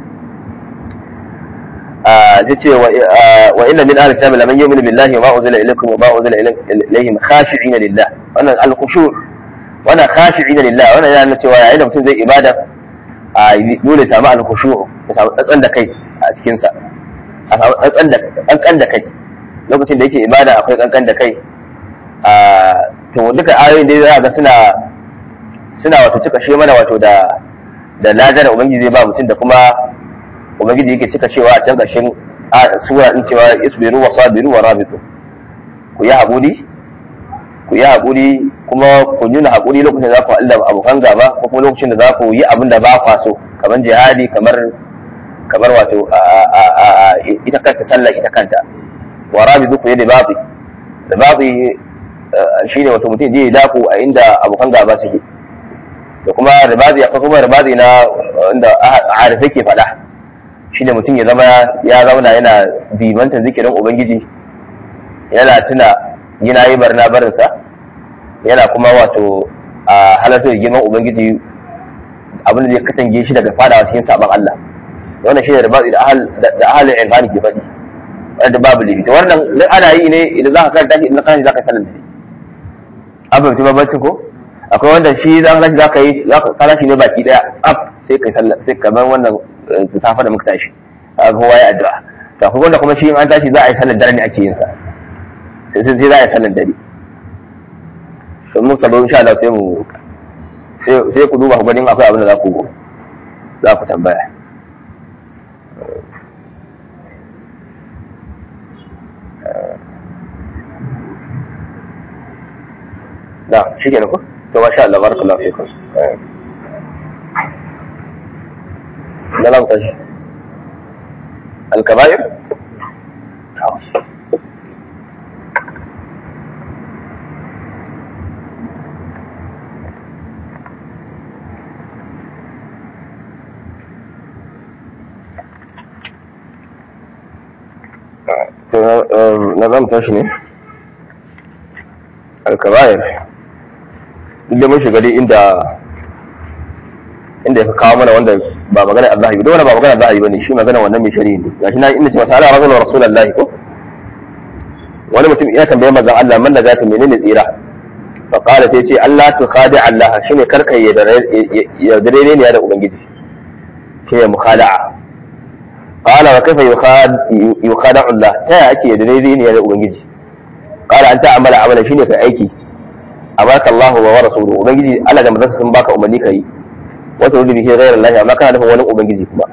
zai ce wa inna min ahli kitab laman yu'minu billahi wa ma unzila ilaykum wa ma unzila ilayhim khashi'ina lillah wannan al-khushu' wannan khashi'ina lillah wannan yana nuna cewa yayin da mutum zai ibada a dole samu al-khushu' ya samu tsantsan da kai a cikin sa a samu tsantsan da kankan da kai lokacin da yake ibada akwai kankan da kai a to duka ayoyin da za ga suna suna wato cika shi mana wato da da ladar ubangiji zai ba mutum da kuma ubangiji yake cika cewa a can ƙarshen sura din cewa isbiru wa sabiru wa rabitu ku yi haƙuri ku yi haƙuri kuma ku nuna haƙuri lokacin da za ku Allah abokan gaba ko kuma lokacin da za ku yi abin da ba kwa so kamar jihadi kamar kamar wato ita kanta sallah ita kanta wa rabitu ku yi da babi da babi shine wato mutum je ya daku a inda abokan gaba suke da kuma ribazi akwai kuma ribazi na inda arifai ke faɗa shine mutum ya zama ya zauna yana bimantan zikirin ubangiji yana tuna yana yi barna barinsa yana kuma wato a halartar da girman ubangiji abin da zai katange shi daga fadawa cikin sabon Allah wannan shine ribazi da ahal da ahal irfani ke faɗi wanda babu limiti wannan duk ana yi ne idan za ka karanta shi idan ka za ka sanin da an fahimci bambancin ko akwai wanda shi za ka za ka yi za ka kala shi ne baki daya af sai kai sallah sai kamar wannan safa da muka tashi a kowa ya addu'a to akwai wanda kuma shi in an tashi za a yi sallar dare ne ake yin sa sai sai za a yi sallar dare to mun sabo insha Allah sai mu sai ku duba ku gani akwai abin da za ku za ku tambaya na shi ke ko to masha Allah barakallahu fikum na lam tashi al-kaba'ir na zan tashi ne alkabayar inda mun shiga dai inda inda ya kawo mana wanda ba magana Allah ba wanda ba magana Allah ba ne shi magana wannan mai shari'i ne gashi na inda ce masa ala rajulun rasulullahi ko wani mutum ya tambaye manzon Allah man da zata menene tsira fa qala sai ce Allah tu khadi Allah shine karkai ya dare ne ya da ubangiji shi ya mukhada'a قال وكيف يخاد يخادع الله تا ake da daidai ne da ubangiji قال an ta'amala amala shine kai aiki abaka Allah wa rasuluhu ubangiji Allah da manzon sun baka umarni kai wa ta bihi ghayra Allah amma kana nufin wani ubangiji kuma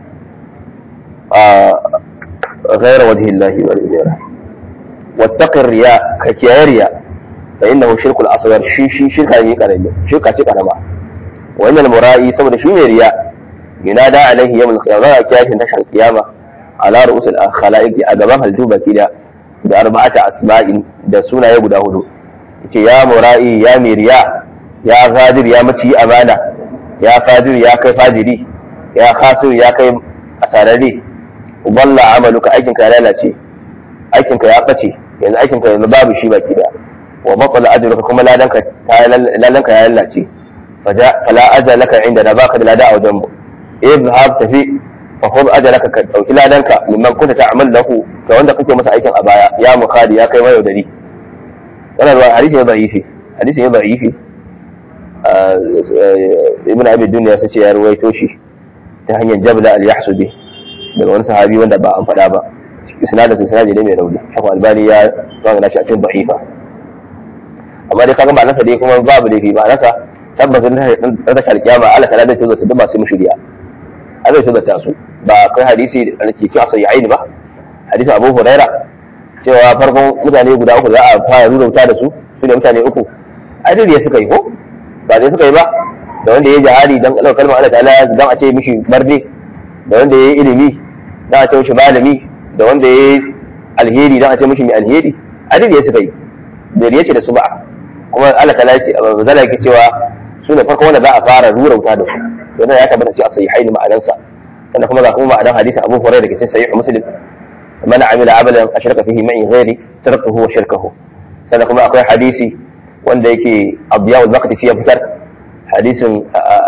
a ghayra wajhi Allah wa ghayra wattaqi riya ka kiyaye riya fa innahu shirkul asghar shi shi shirka ne karami shirka ce karama wa innal mura'i saboda shi ne riya ينادى عليه يوم القيامة كيف تشهر القيامة على رؤوس الخلائق أدبها الجوبة كده بأربعة أسماء da sunaye guda hudu yace ya mura'i ya miriya ya gadir ya maci amana ya fadir ya kai fadiri ya khasir ya kai asararre uballa amaluka aikin ka ya lalace aikin ka ya bace yanzu aikin ka yanzu babu shi baki da wa batala ajruka kuma ladanka ta ladanka ya lalace fala ajalaka inda da baka da lada a wajen mu اذهب تفي فخذ اجرك ka dauki ladanka mimman kunta ta'mal lahu ga wanda kake masa aikin a baya ya mukhadi ya kai mayo dari wannan ruwa hadisi ne da'ifi hadisi ne da'ifi ibn abi dunya sace ya ruwaito shi ta hanyar jabla al-yahsubi daga wani sahabi wanda ba an faɗa ba isnadin sa isnadi ne mai rauni shafa albani ya zanga shi a cikin da'ifa amma dai kaga ba nasa dai kuma babu laifi ba nasa tabbas dan tashar kiyama Allah ta da tuzo duk masu mushriya azai su zata su ba kai hadisi da ke cewa sai aini ba hadisin Abu Huraira cewa farkon mutane guda uku za a fara rurauta da su su ne mutane uku ai dai suka yi ko ba dai suka yi ba da wanda ya yi jihadi dan kalmar kalmar Allah ta'ala dan a ce mishi barde da wanda ya yi ilimi dan a ce mishi malami da wanda ya yi alheri dan a ce mishi mai alheri ai dai suka yi bai yace da su ba kuma Allah ta'ala ya ce zala yake cewa su ne farkon wanda za a fara rurauta da su wannan ya tabbata cewa sahihai ne ma'anansa sannan kuma ga kuma ma'anan hadisin Abu Hurairah da ke cikin sahih Muslim man amila amalan ashraka fihi ma'i ghairi tarakahu wa shirkahu sannan kuma akwai hadisi wanda yake Abdiya al-Maqdisi ya fitar hadisin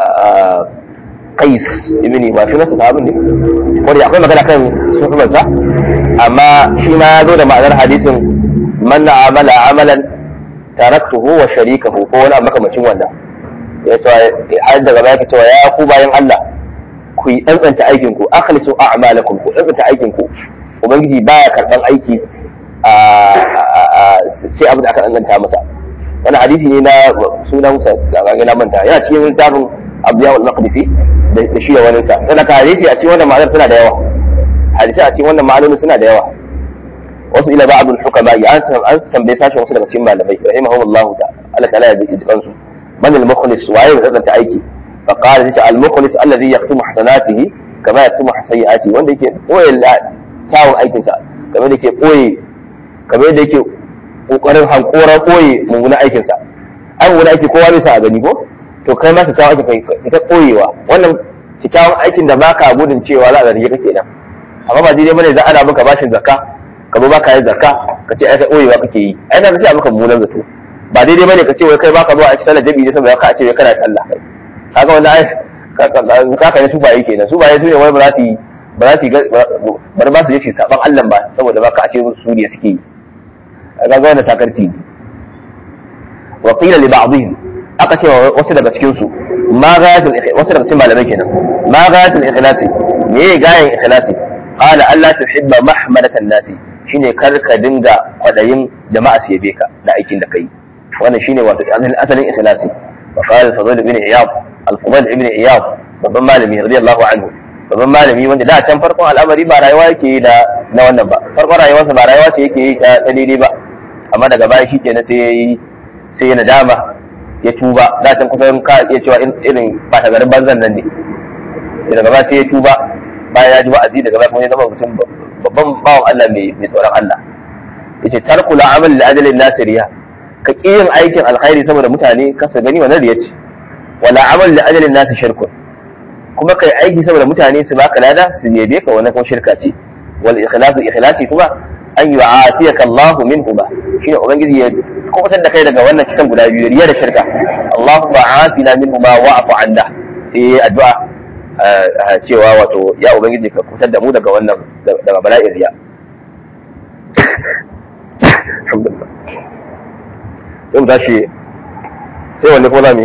Qais ibn ba shi nasa sahabin ne ko da akwai magana kan sunan sa amma shi ma ya zo da ma'anar hadisin man amala amalan taraktuhu wa sharikahu ko wani makamacin wannan ya ce har daga baya ka cewa ya ku bayan Allah ku yi tsantsanta aikin ku akhlisu a'malakum ku tsantsanta aikin ku ubangiji baya karban aiki sai abin da aka tsantsanta masa wani hadisi ne na sunan sa ga na manta yana cikin littafin Abdiya al-Maqdisi da shi da wani sa sannan ka hadisi a cikin wannan ma'anar suna da yawa hadisi a cikin wannan ma'anonin suna da yawa wasu ila ba'dul hukama ya an tambaye sashen wasu daga cikin malamai rahimahumullahu ta'ala Allah ta'ala ya ji kansu من المخلص وعين غزة أيكي فقال ليس المخلص الذي يختم حسناته كما يختم سيئاته وين ديك قوي تاون أيكي سا كما ديك قوي كما ديك kokarin hankoran koyi mummunan aikin sa ai mummunan aiki kowa bai sa a gani ko to kai ma ka kawo aiki kai ta koyewa wannan kyakkyawan aikin da baka gudun cewa za a zarge kake nan amma ba daidai bane za ana maka bashin zakka ka zo baka yin zakka ka ce ai kai koyewa kake yi ai na sai maka mummunan zato ba daidai bane ka ce wai kai baka zuwa a cikin sallar jami'i saboda ka ce wai kana sallah kaga wannan ai ka ka ne su baye kenan su baye su ne wai ba za su yi ba za su yi bar ba su je su saban Allah ba saboda ba ka ce su ne suke yi kaga wannan takarci wa qila li ba'dihim aka ce wasu daga cikin su ma ghayatul wasu daga cikin malamai kenan ma ghayatul ikhlasi me gayan ikhlasi qala alla tuhibba mahmadatan nasi shine kar ka dinga kwadayin jama'a su yabe ka da aikin da kai wannan shine wato asalin ikhlasi wa qala fadl ibn iyad al-fadl ibn iyad babban malami radiyallahu anhu babban malami wanda da can farkon al'amari ba rayuwa yake yi da na wannan ba farkon rayuwarsa ba rayuwa ce yake yi ta daidai ba amma daga baya shi kenan sai yayi sai ya nadama ya tuba da can kusan ka iya cewa irin bata garin banzan nan ne daga ba sai ya tuba bayan ya ji wa'azi daga ba kuma ya zama mutum babban bawan Allah mai tsoron Allah yace tarkul amal li ajalin nasiriya ka ƙi yin aikin alkhairi saboda mutane kasa gani wannan riya ce wala amal li ajalin nasi shirkun kuma kai aiki saboda mutane su baka lada su yabe ka wannan kuma shirka ce wal ikhlasu ikhlasi kuma an yu'atiyaka Allah minhu ba shine ubangiji ya kubutar da kai daga wannan kitan guda biyu riya da shirka Allahumma afina minhu ma wa'fu anna sai addu'a cewa wato ya ubangiji ka kubutar da mu daga wannan daga bala'in riya alhamdulillah yau tashi sai wanne ko zami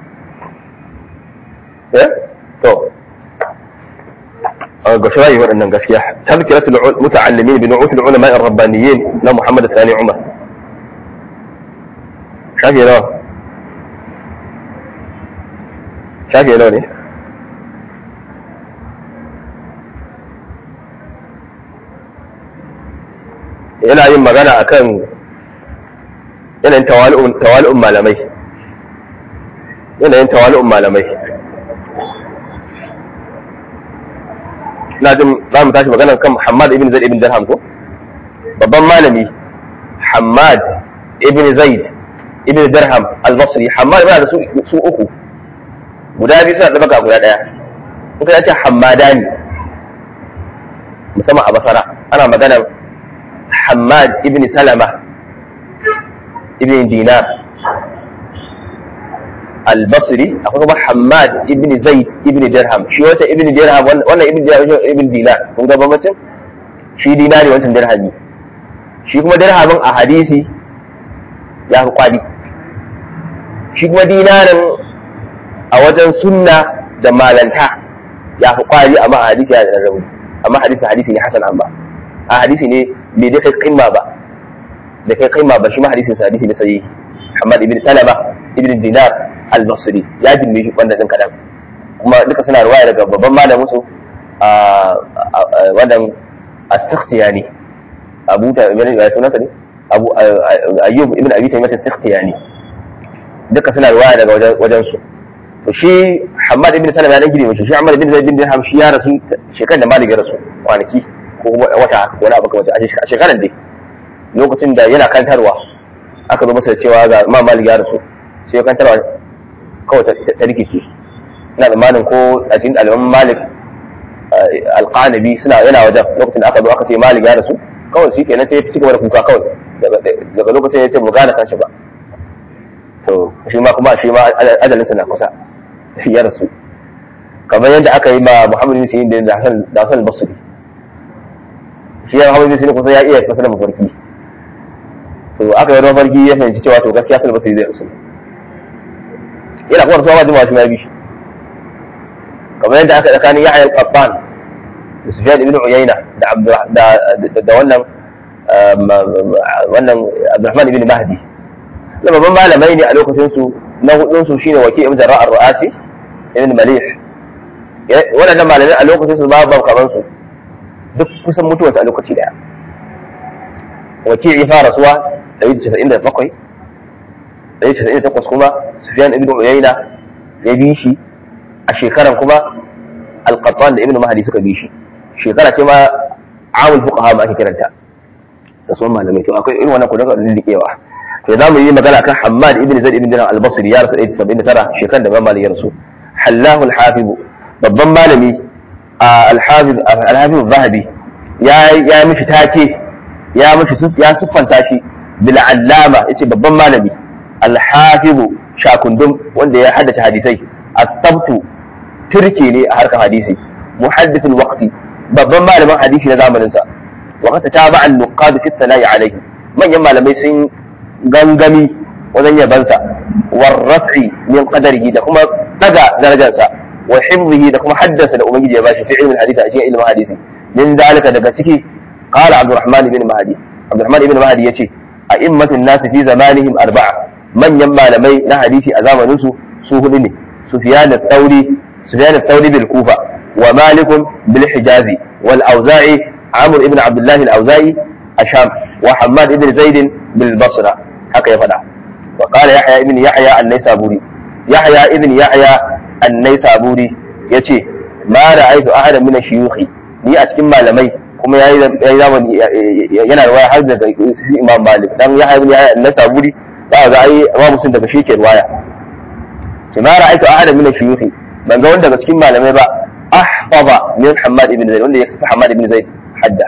eh to ga shirayi waɗannan gaskiya tazkiratul muta'allimin bi nu'utul ulama ar-rabbaniyyin na Muhammad Sani Umar shafi nawa shafi nawa ne yana yin magana akan yanayin tawali'un malamai yanayin tawali'un malamai ina jin za mu tashi magana kan Hamad ibn Zaid ibn Dirham ko babban malami Hamad ibn Zaid ibn Dirham al-Basri Hamad yana da su su uku guda biyu suna da baka guda daya in ka ce Hamadani musamman a Basara ana magana Hamad ibn Salama ibn Dinar al-Basri akwai kuma Hamad ibn Zaid ibn Dirham shi wata ibn Dirham wannan ibn Dirham ibn Dinar kun ga bambancin shi dinari wancan dirhami shi kuma dirhamin a hadisi ya fi kwadi shi kuma dinarin a wajen sunna da malanta ya fi kwadi amma a hadisi ya da rauni amma hadisi hadisi ne hasan amma a hadisi ne bai da kai kimma ba da kai kimma ba shi ma hadisin sa hadisi ne sai Muhammad ibn Salama ibn Dinar al-Basri ya jimbe shi wannan din kadan kuma duka suna ruwaya daga babban malamin su a wannan as-Sakhtiyani Abu ta ibn ya sunansa ne Abu Ayyub ibn Abi Taymiyyah as-Sakhtiyani duka suna ruwaya daga wajen wajen su to shi Muhammad ibn Salama ya dan gire shi shi Muhammad ibn Zaid bin Dirham shi ya rasu shekarar da Malik ya rasu kwanaki ko wata wani abu kamar a shekarar dai lokacin da yana kantarwa aka zo masa cewa ga ma malik ya rasu sai ya kantarwa kawai ta rikice ina tsammanin ko a cikin ɗaliban malik alƙanabi suna yana wajen lokacin da aka zo aka ce malik ya rasu kawai shi kenan sai ya ci gaba da kuka kawai daga lokacin ya ce mu gane kanshi ba to shi ma kuma shi ma ajalinsa na kusa ya rasu kamar yadda aka yi ma muhammadu bin da hasan da hasan basri shi ya hawa sai kusa ya iya fasara mafarki to aka yi mafarki ya fahimci cewa to gaskiya sun basiri zai rasu yana kuma rasuwa ba jimawa shi ma bi kamar yadda aka tsakanin yahya al-qattan da sufyan ibn uyayna da da wannan wannan abdurrahman ibn mahdi da babban malamai ne a lokacin su na hudun su shine wakil ibn jarrah ar-ru'asi ibn malih waɗannan malamai a lokacin su babu kamar su duk kusan mutuwarsa a lokaci daya wakil ya fara suwa 197 198 kuma sufyan ibn uyayna ya bi shi a shekaran kuma alqattan da ibn mahdi suka bi shi shekara ce ma amul fuqaha ma ake kiranta da sun malamai to akwai irin wannan kudin lillikewa to za mu yi magana kan Hammad ibn Zaid ibn Dinar al-Basri ya rasu 179 shekaran da Imam Malik ya rasu Hallahu al-Hafiz babban malami al-Hafiz al-Hafiz zahabi ya ya mishi take ya mishi ya siffanta shi bil allama yace babban malami al-Hafiz shakundum wanda ya haddace hadisai at-tabtu turki ne a harkar hadisi muhaddith al-waqti babban malamin hadisi na zamanin sa وقد تابع النقاد في الثناء عليه من يما لم يسن غنغمي وزن يبنسا والرفع من قدره ده كما دغا درجانسا وحفظه ده كما حدث ده ubangiji ya bashi fi ilmin hadisi a cikin ilmin hadisi min dalika daga ciki qala abdurrahman ibn mahdi abdurrahman ibn mahdi yace a immatun nasu fi zamanihim arba'a manyan malamai na hadisi a zamanin su su hudu ne sufyan al-thawri sufyan al-thawri bil kufa wa malik bil hijazi wal auza'i عمرو ابن عبد الله الاوزاعي الشام وحماد ابن زيد بالبصره haka ya faɗa wa qala yahya ibn yahya an-naysaburi yahya ibn yahya an-naysaburi yace ma ra'aytu ahadan min ash-shuyukh ni a cikin malamai kuma yayi yayi zamani yana riwaya har daga Imam Malik dan yahya ibn yahya an-naysaburi za ga ai Imam Muslim daga shi ke riwaya ce ma ra'aytu ahadan min ash-shuyukh ban ga wanda daga cikin malamai ba ahfaza min Hammad ibn Zaid wanda ya kafa Hammad ibn Zaid hadda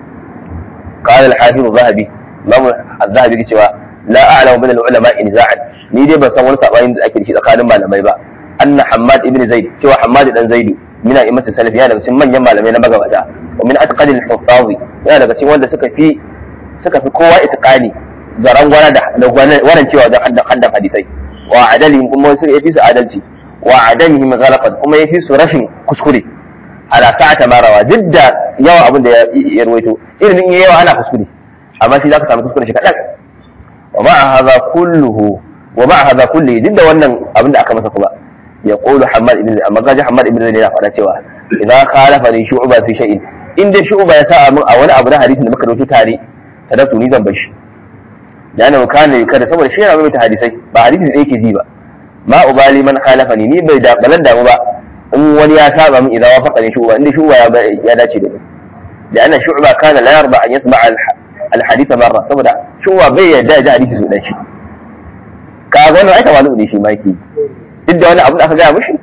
قال الحافظ الذهبي Imam Az-Zahabi ke cewa la a'lamu min al-ulama niza'an ni dai ban san wani sabani da ake da shi tsakanin malamai ba anna Hammad ibn Zaid cewa Hammad dan Zaid min a'immat salaf yana daga cikin manyan malamai na magabata wa min atqad al-huffaz yana daga cikin wanda suka fi suka fi kowa itqani zaran gwana da wannan cewa da haddan haddan hadisai wa adalihim kuma su yafi su adalci wa adamihim ghalaqan kuma yafi su rashin kuskure ala sa'ata marawa duk da yawa abin da ya ruwaito irin in yawa ana kuskure amma shi zaka samu kuskure shi kadan wa ma'a hadha kulluhu wa ma'a hadha kulli duk da wannan abin da aka masa kuma ya qulu Hammad ibn amma gaji Hammad ibn Zaid yana faɗa cewa idan khalafa ni shu'ba fi shay'in in dai shu'ba ya sa min a wani abu na hadisin da muka dauki tare tadatu ni zan bar shi da ana kana kada saboda shi yana mai hadisai ba hadisi da yake ji ba ma ubali man khalafa ni ni bai da balan damu ba in wani ya saba min idan wafaqa ni shu'ba inda shu'ba ya dace da ni لأن شعبة كان لا يرضى أن يسمع الحديث مرة saboda shuwa bai yarda da hadisi su dan shi ka ga wannan ai tawalu ne shi ma yake duk da wani abu da aka gaya mishi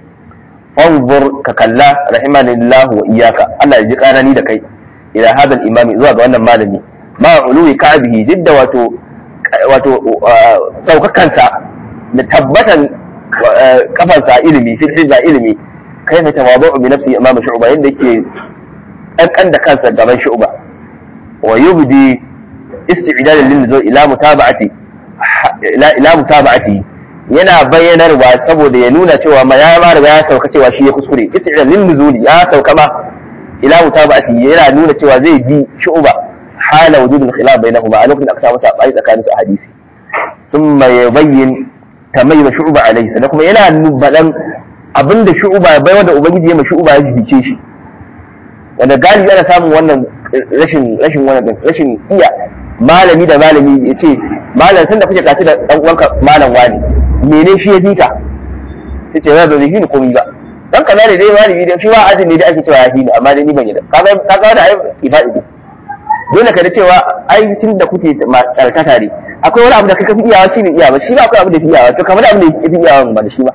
fanzur ka kalla rahimanillah wa iyyaka Allah ya ji kanani da kai ila hadal imami zuwa ga wannan malami ma uluwi ka'bihi duk da wato wato saukakansa da tabbatan kafansa ilimi fi ilimi kai fa tawadu bi nafsi imam shu'ba yanda yake kankan da kansa gaban shu'ba wa yubdi isti'dadan lin nuzul ila mutaba'ati ila ila mutaba'ati yana bayyanarwa saboda ya nuna cewa ma ya ma riga ya sauka cewa shi ya kuskure isti'dadan lin nuzul ya sauka ma ila mutaba'ati yana nuna cewa zai bi shu'ba hala wujudul khilaf bainahuma a lokacin da aka samu sabani tsakanin su a hadisi thumma yubayyin tamayyuz shu'ba alayhi sannan kuma yana nubadan abinda shu'ba bai wanda ubangiji ya ma shu'ba ya jibice shi wanda galibi ana samun wannan rashin rashin wannan rashin iya malami da malami ya ce malam tun da kuke kaci da dan uwanka malam wani mene shi ya fika sai ce ba zai ni komai ba dan kaza ne dai malami da shi wa ajin ne da ake cewa ya fi ni amma dai ni ban yi da kaga kaga da ai ifadi ne dole ka da cewa ai tun da kuke tsarkata ne akwai wani abu da kaka fi iyawa shi ne iyawa shi ba akwai abu da fi iyawa to kamar abin da ya fi iyawa ba da shi ba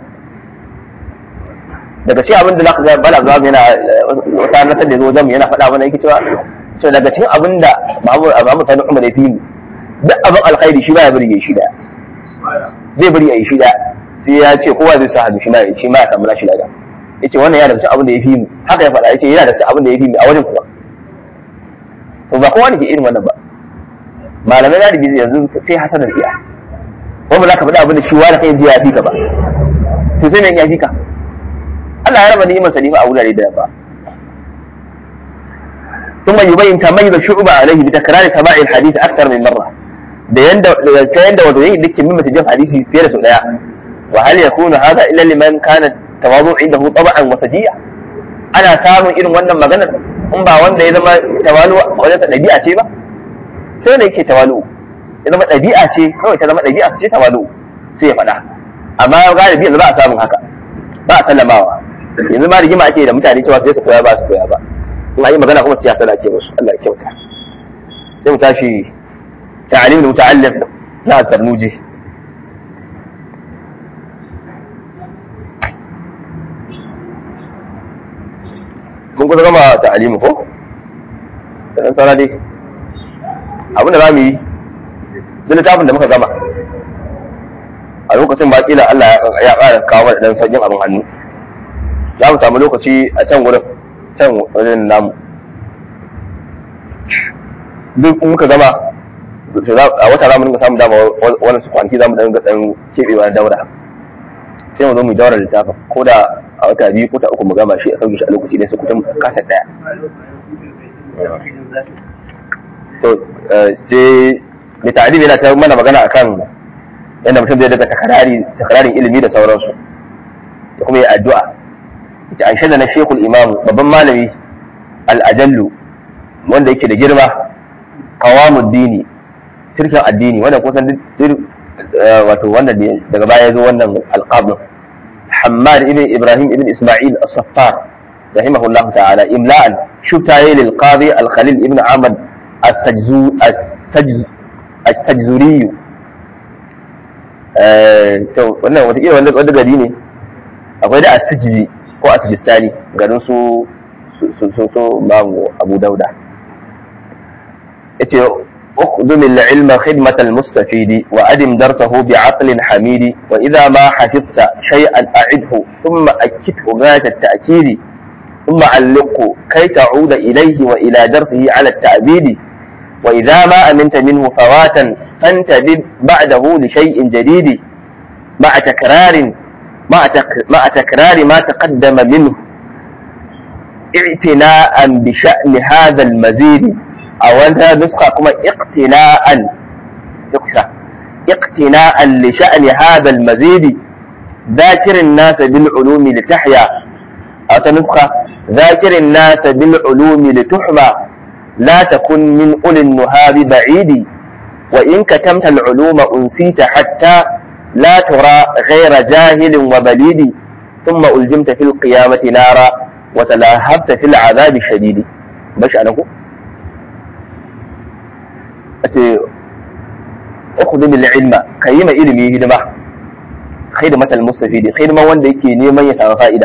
daga cikin abin da za ka ga bala zuwa yana wata nasar da zo wajen yana faɗa mana yake cewa cewa daga cikin abin da Muhammad Sani Umar ya fi mu duk abin alkhairi shi ba ya bari ya shi daya zai bari ya yi shi daya sai ya ce kowa zai sa hannu shi ma shi ma ya samu nashi lada yace wannan yana da cikin abin da ya fi mu haka ya faɗa yace yana da cikin abin da ya fi mu a wajen kuma to ba kowa ne ke irin wannan ba malamai da bizi yanzu sai hasanar iya ko ba za ka faɗa abin da shi wani kai ji ya fi ka ba to sai me ya fi ka Allah ya raba ni'imar sa a wurare da ba ثم يبين تميز الشعوب عليه بتكرار سماع الحديث اكثر من مره da yanda ta yanda wato yayin dukkan mimma tajin hadisi fiye da sau daya wa hal yakunu hadha illa liman kana tawadu indahu tab'an wa sajiya ana samun irin wannan maganar in ba wanda ya zama tawalu wajen dabi'a ce ba sai da yake tawalu ya zama dabi'a ce kawai ta zama dabi'a ce tawalu sai ya faɗa amma galibi yanzu ba a samun haka ba a sallamawa yanzu ma rigima ake da mutane cewa sai su koya ba su koya ba in an yi magana kuma siyasa na ke musu Allah ya kyauta sai mu tashi ta'alim da muta'allim na tarnuji mun kusa gama ta'alimu ko da dan sana dai abin da za mu yi duk littafin da muka gama a lokacin ba kila Allah ya ƙara kawo da dan sajin abin hannu za mu samu lokaci a can wurin can wajen namu duk muka gama a wata za mu dinga samun dama wani su kwanaki za mu dinga dan keɓewa na daura sai mu zo mu daura littafin ko da a wata biyu ko ta uku mu gama shi a sauke shi a lokaci ne su kutum kasa ɗaya to je mai ta'adib yana ta mana magana akan yadda mutum zai daga takararin ilimi da sauransu da kuma yi addu'a ita an shaida na shekul imamu babban malami al'ajallu wanda yake da girma kawamu dini turkin addini wanda kusan wato wannan ne daga baya zo wannan alqab Hammad ibn Ibrahim ibn Isma'il as-Saffar rahimahullah ta'ala imla'an shutaye lil qadi al-Khalil ibn Ahmad as-Sajzu as-Sajzuri eh to wannan wata iya wanda wanda gari ne akwai da as-Sijzi ko as-Sijistani garin su su su su Abu Dauda yace اخذل العلم خدمة المستفيد وأدم درسه بعقل حميد وإذا ما حفظت شيئا أعده ثم أكده غاية التأكيد ثم علقه كي تعود إليه وإلى درسه على التأبيد وإذا ما أمنت منه فواتا فانتبه بعده لشيء جديد مع تكرار مع, تك مع تكرار ما تقدم منه اعتناء بشأن هذا المزيد a wata nuska kuma iqtina'an yuksa iqtina'an li sha'ni hadha al-mazid ذاكر الناس بالعلوم لتحيا أو نسخة ذاكر الناس بالعلوم لتحمى لا تكن من أولي النهاب بعيد وإن كتمت العلوم أنسيت حتى لا ترى غير جاهل وبليد ثم ألجمت في القيامة نارا وتلاهبت في العذاب الشديد باش أنا ce ukhudhu bil ilma kayi ma ilimi hidima khidmatal mustafidi hidima wanda yake neman ya samu fa'ida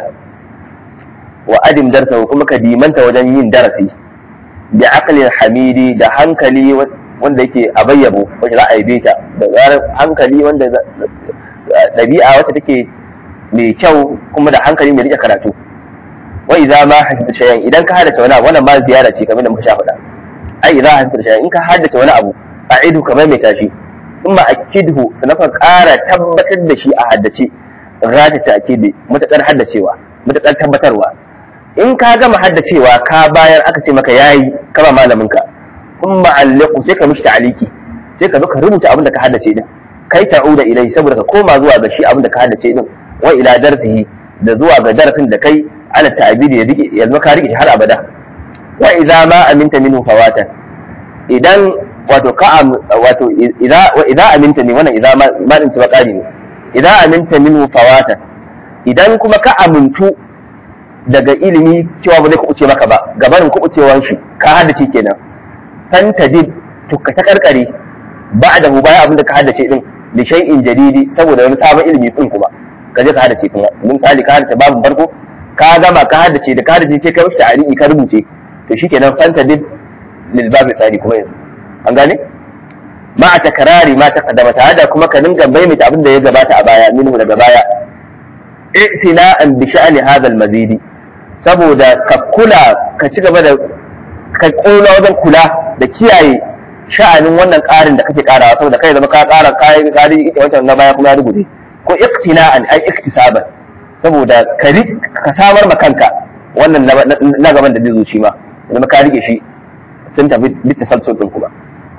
wa adim darsa kuma ka dimanta wajen yin darasi bi aqlin hamidi da hankali wanda yake a bayyabo wacce za a yi ta da zarar hankali wanda ɗabi'a wacce take mai kyau kuma da hankali mai rike karatu wa idza ma hafita shay'an idan ka hadace wani abu wannan ba ziyara ce kamar da muka sha faɗa ai idza hafita shay'an in ka haddace wani abu a'idu kamar mai tashi thumma akidhu sanaka ƙara tabbatar da shi a haddace rata ta'kidi mutakar haddacewa mutakar tabbatarwa in ka gama haddacewa ka bayar aka ce maka yayi kama malamin ka thumma alliqu sai ka mishi ta'aliki sai ka zo ka rubuta abin da ka haddace din kai ta'uda ilai saboda ka koma zuwa ga shi abin da ka haddace din wa ila darsihi da zuwa ga darasin da kai ala ta'abidi ya rike ya zama ka rike har abada wa idza ma aminta minhu fawatan idan wato ka wato idza wa idza aminta ne wannan idza ma ma din ba kari ne idza aminta minhu fawatan idan kuma ka amintu daga ilimi cewa ba zai kuɓuce maka ba gabanin kuɓucewan shi ka haddace kenan fantadib to ka ta karkare ba da hu baya abin da ka haddace din li shay'in jadidi saboda wani sabon ilimi din kuma ka je ka haddace kuma misali ka haddace babu farko ka gama ka haddace da ka haddace sai ka mishi ta'aliki ka rubuce to shikenan fantadib lil babi tsari kuma yanzu an gane ma a takarari ma taqaddama ta hada kuma ka dinga maimaita abin da ya gabata a baya minhu daga baya i'tina'an bi sha'ni hadha al-mazidi saboda ka kula ka ci gaba da ka kula wajen kula da kiyaye sha'anin wannan ƙarin da kake ƙarawa saboda kai zama ka ƙara kayan ƙari ita wancan na baya kuma ya rubuce ko iktina'an ai iktisaban saboda ka ka samar ma kanka wannan na gaban da zai zo shi ma zama ka rike shi sun tafi littasalsul din kuma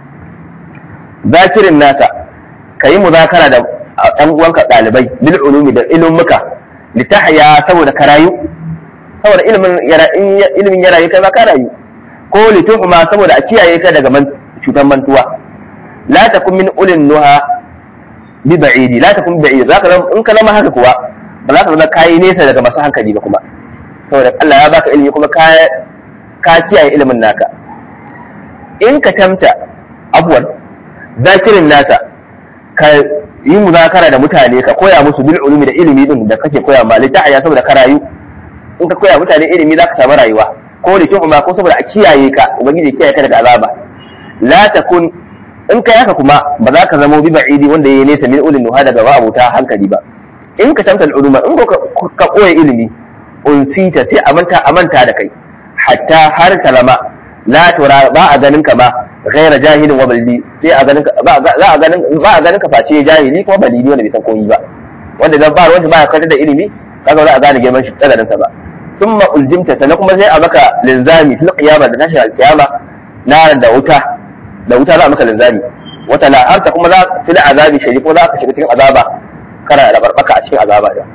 zakirin nasa ka yi muzakara da ɗan uwanka ɗalibai bil ulumi da ilmuka litahya saboda ka rayu saboda ilimin ya rayu kai ma ka rayu ko lituhma saboda a kiyaye ka daga cutar mantuwa la takun min ulin nuha bi ba'idi la takun ba'idi zaka zama in ka zama haka kuwa ba za ka zama kayi nesa daga masu hankali ba kuma saboda Allah ya baka ilimi kuma ka ka kiyaye ilimin naka in ka tamta abuwan zakirin nasa ka yi muzakara da mutane ka koya musu bil ulumi da ilimi din da kake koya ma litahya saboda ka rayu in ka koya mutane ilimi za ka samu rayuwa ko da kyau ko saboda a kiyaye ka ubangiji kiyaye ka daga azaba la takun in kai haka kuma ba za ka zama bi ba'idi wanda yayi nesa min ulil nuha daga abuta hankali ba in ka tamtal uluma in ka koya ilimi unsita sai a manta a manta da kai hatta har kalama la tura ba a ganin ka ba ghaira jahilin wa balidi sai a ganin ba za a ganin ba a ganin ka face jahili kuma balidi wanda bai san komai ba wanda dan ba wanda ba ya karanta da ilimi kaga za a gane girman shi tsadarin sa ba thumma uljimta sannan kuma sai a maka linzami fil qiyama da tashi alqiyama naran da wuta da wuta za a maka linzami wata la harta kuma za fil azabi shari kuma za ka shiga cikin azaba kana da barbaka a cikin azaba da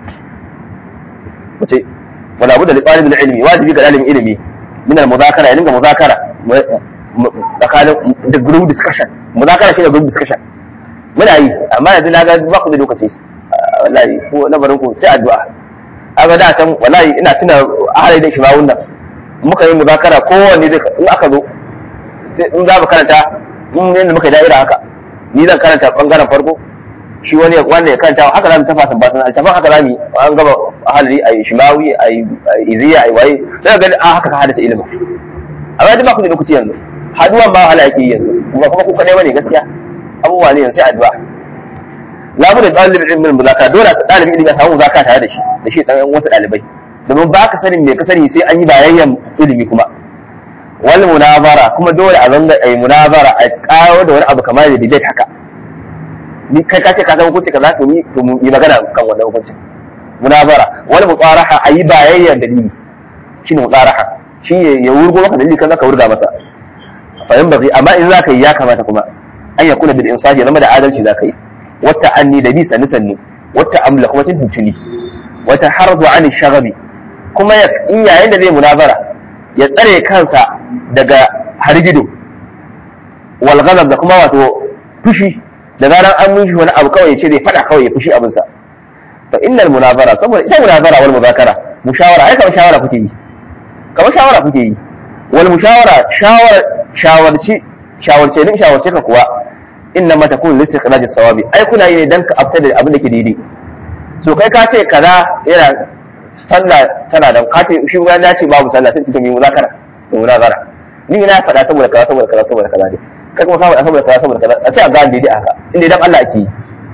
wace wala budda li talibul ilmi wajibi ga dalibin ilimi min al mudhakara ya dinga mudhakara tsakanin da group discussion mudhakara shine group discussion muna yi amma yanzu na ga ba ku da lokaci wallahi ko lamarin ku sai addu'a aga da can wallahi ina tuna ahalai da shimawun nan muka yi muzakara kowanne zai in aka zo sai in za mu karanta in yadda muka da'ira haka ni zan karanta bangaren farko shi wani wanda ya karanta haka za mu tafa san basan altafan haka za mu an gaba ahalari a yi shimawi a yi iziya a yi waye sai ga a haka ka hadasa ilimin amma duk ba ku da lokaci yanzu haduwan ba wahala yake yanzu kuma kuma ku kadai bane gaskiya abubuwa ne yanzu sai addu'a labu da ɗalibin ilimin muzakara dole ɗalibin ilimin ya samu muzakara tare da shi da shi ɗan wasu ɗalibai domin ba ka sanin me ka sani sai an yi bayayyan ilimi kuma wal munazara kuma dole a zanga ai munazara a kawo da wani abu kamar da debate haka ni kai ka ce ka san hukunci kaza to ni to mu yi magana kan wannan hukuncin munazara wal mutsaraha ayi bayayyan dalili shine mutsaraha shi ya wurgo maka dalili kaza ka wurga masa fa yan bazi amma in zaka yi ya kamata kuma an yakuna bil insafi zama da adalci zaka yi wata anni da bi sanni sanni wata amla kuma tuntuni wata harzu an shagabi kuma in yayin da zai munazara ya tsare kansa daga hargido wal ghadab da kuma wato fushi da zaran an mishi wani abu kawai ya ce zai fada kawai ya fushi abinsa fa innal munazara saboda ita munazara wal muzakara mushawara ai kamar shawara kuke yi kamar shawara kuke yi wal mushawara shawara shawarci shawarce din shawarce ka kuwa inna ma takun li istiqlal sawabi ai kuna yi ne dan ka afta da abin da ke daidai so kai ka ce kaza yana sallah tana da ka ce shi ya ce babu sallah sai cikin muzakara da munazara ni na faɗa saboda kaza saboda kaza saboda kaza ne kai kuma ka faɗa saboda kaza saboda kaza a ce a gane daidai haka inda dan Allah ake yi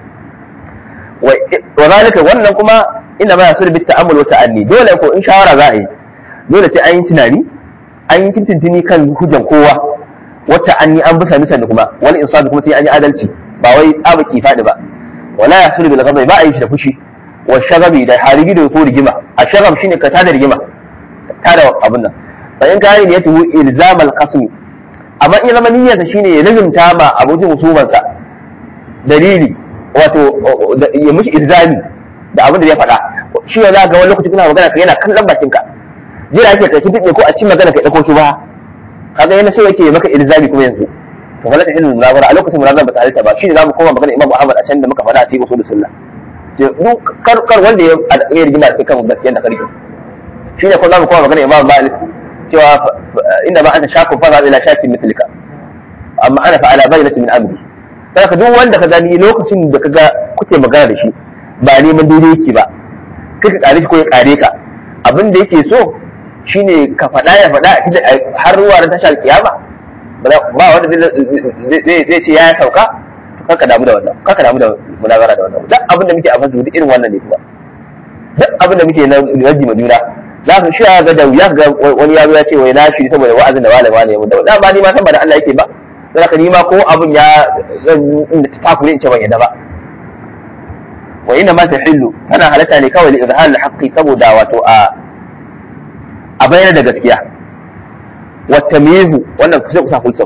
wa zalika wannan kuma inna ma yasul bit ta'ammul wa ta'anni dole ko in shawara za a yi dole sai an yi tunani an yi tintintini kan hujjan kowa wata anni an bisa nisan kuma wani insafi kuma sai an yi adalci ba wai tsabaki faɗi ba wala yasul bil ghadab ba a yi shi da fushi wa shagabi da harigi da ko rigima a shagab shine ka tada rigima tada abin nan fa in ka yi yatu ilzam al qasm amma in zama niyyarsa shine ya lazimta ma abokin husumansa dalili wato ya mushi ilzami da abin da ya faɗa shi ya ga wani lokaci kuna magana ka yana kallon bakin ka jira yake kai tuɗe ko a cikin magana ka ɗauko shi ba kaga yana so yake maka ilzami kuma yanzu to wala ta ilmin munazara a lokacin munazara ba ta halitta ba shine zamu koma magana Imam Ahmad a can da muka faɗa a cikin usul sunna duk kar kar wanda ya ya rigima da kan gaskiyar da karki shine ko zamu koma magana Imam Malik cewa inda ma anta shakun fa ila shakin mitlika amma ana fa ala bayyinatin min amri saka duk wanda ka gani lokacin da kaga kuke magana da shi ba neman daidai yake ba kai ka kare shi ko ya kare ka abin da yake so shine ka faɗa ya faɗa har ruwa na tashar kiyama ba wanda zai ce ya sauka kaka damu da wannan kaka damu da munazara da wannan duk abin da muke a fasu duk irin wannan ne kuma duk abin da muke na raji ma juna za ka shi ga da ya ga wani yaro ya ce wai na shi saboda wa'azin da malama ne mun da da ba ni ma san ba da Allah yake ba sai ka ni ma ko abin ya inda ta takure in ce ban yadda ba wa inna ma tahillu tana halatta ne kawai li izhar al-haqqi saboda wato a a bayyana da gaskiya watamihu wannan kusa kusa kulsa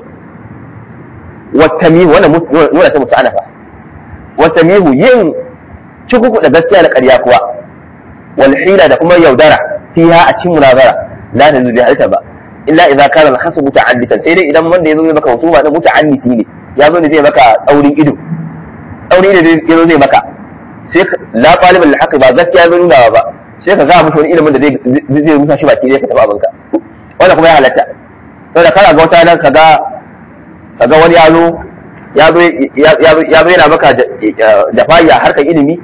watamihu wannan nuna ta musu anafa watamihu yin cikuku da gaskiya da ƙarya kuwa wal hila da kuma yaudara fiha a cikin munazara la ta zubi halitta ba illa idza kana al hasu muta'additan sai dai idan wanda yazo zai maka husuma da muta'additi ne ya zo ne zai maka tsaurin ido tsaurin ido zai zo zai maka sai la talibul haqq ba gaskiya zai nuna ba sai ka ga mushi wani ilimin da zai zai musa shi baki zai ka taba abinka wanda kuma ya halatta saboda kana ga wata nan kaga kaga wani ya zo ya zo ya zo yana maka jafa'i a harkar ilimi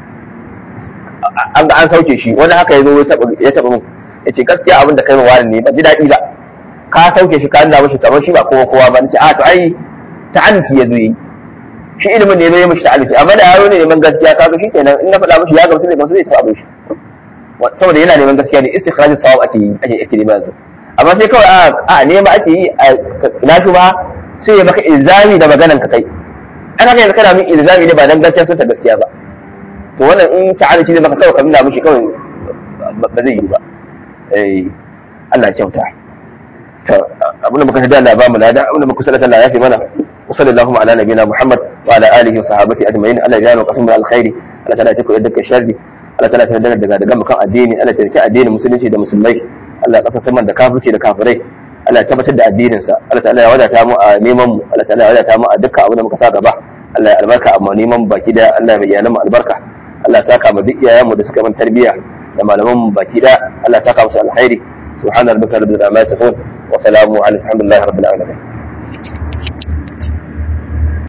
an ga an sauke shi wani haka ya zo ya taba mun ya ce gaskiya abin da kai ma wani ne ba ji daɗi ba ka sauke shi ka nuna mashi kamar shi ba kowa kowa ba nace a to ai ta'anti ya zo yi shi ilimin ne ya zo ya mashi ta'anti amma da yaro ne neman gaskiya kaga shi kenan in na faɗa mashi ya gamsu ne gamsu zai taɓa abin shi saboda yana neman gaskiya ne istikhrajin sawab ake yi ake ake neman yanzu amma sai kawai a nema ake yi na shi ba sai ya maka ilzami da maganan ka kai an haka yanzu kana min ilzami ne ba dan gaskiya sun ta gaskiya ba to wannan in ta'ala shi zai maka kawai ka nuna mishi kawai ba zai yi ba eh Allah ya kyauta to abinda muka tada Allah ba mu lada abinda muka sallata Allah ya fi mana wa sallallahu ala nabiyina Muhammad wa ala alihi wa sahabati ajma'in Allah ya jana qasmu alkhairi Allah ta'ala ya koyar da sharri Allah ta'ala ta daga daga daga mukan addini Allah ta rike addinin musulunci da musulmai Allah ya kasance man da kafirci da kafirai Allah ya tabbatar da addinin sa Allah ta'ala ya wadata mu a neman mu Allah ta'ala ya wadata mu a dukkan abin da muka sa gaba Allah ya albarka amma neman baki da Allah ya bayyana mu albarka Allah ya saka mu duk iyayenmu da suka min tarbiyya da malaman mu baki da Allah ya saka musu alkhairi subhana rabbika rabbil izzati amma yasifun wa salamu ala alhamdulillahi rabbil alamin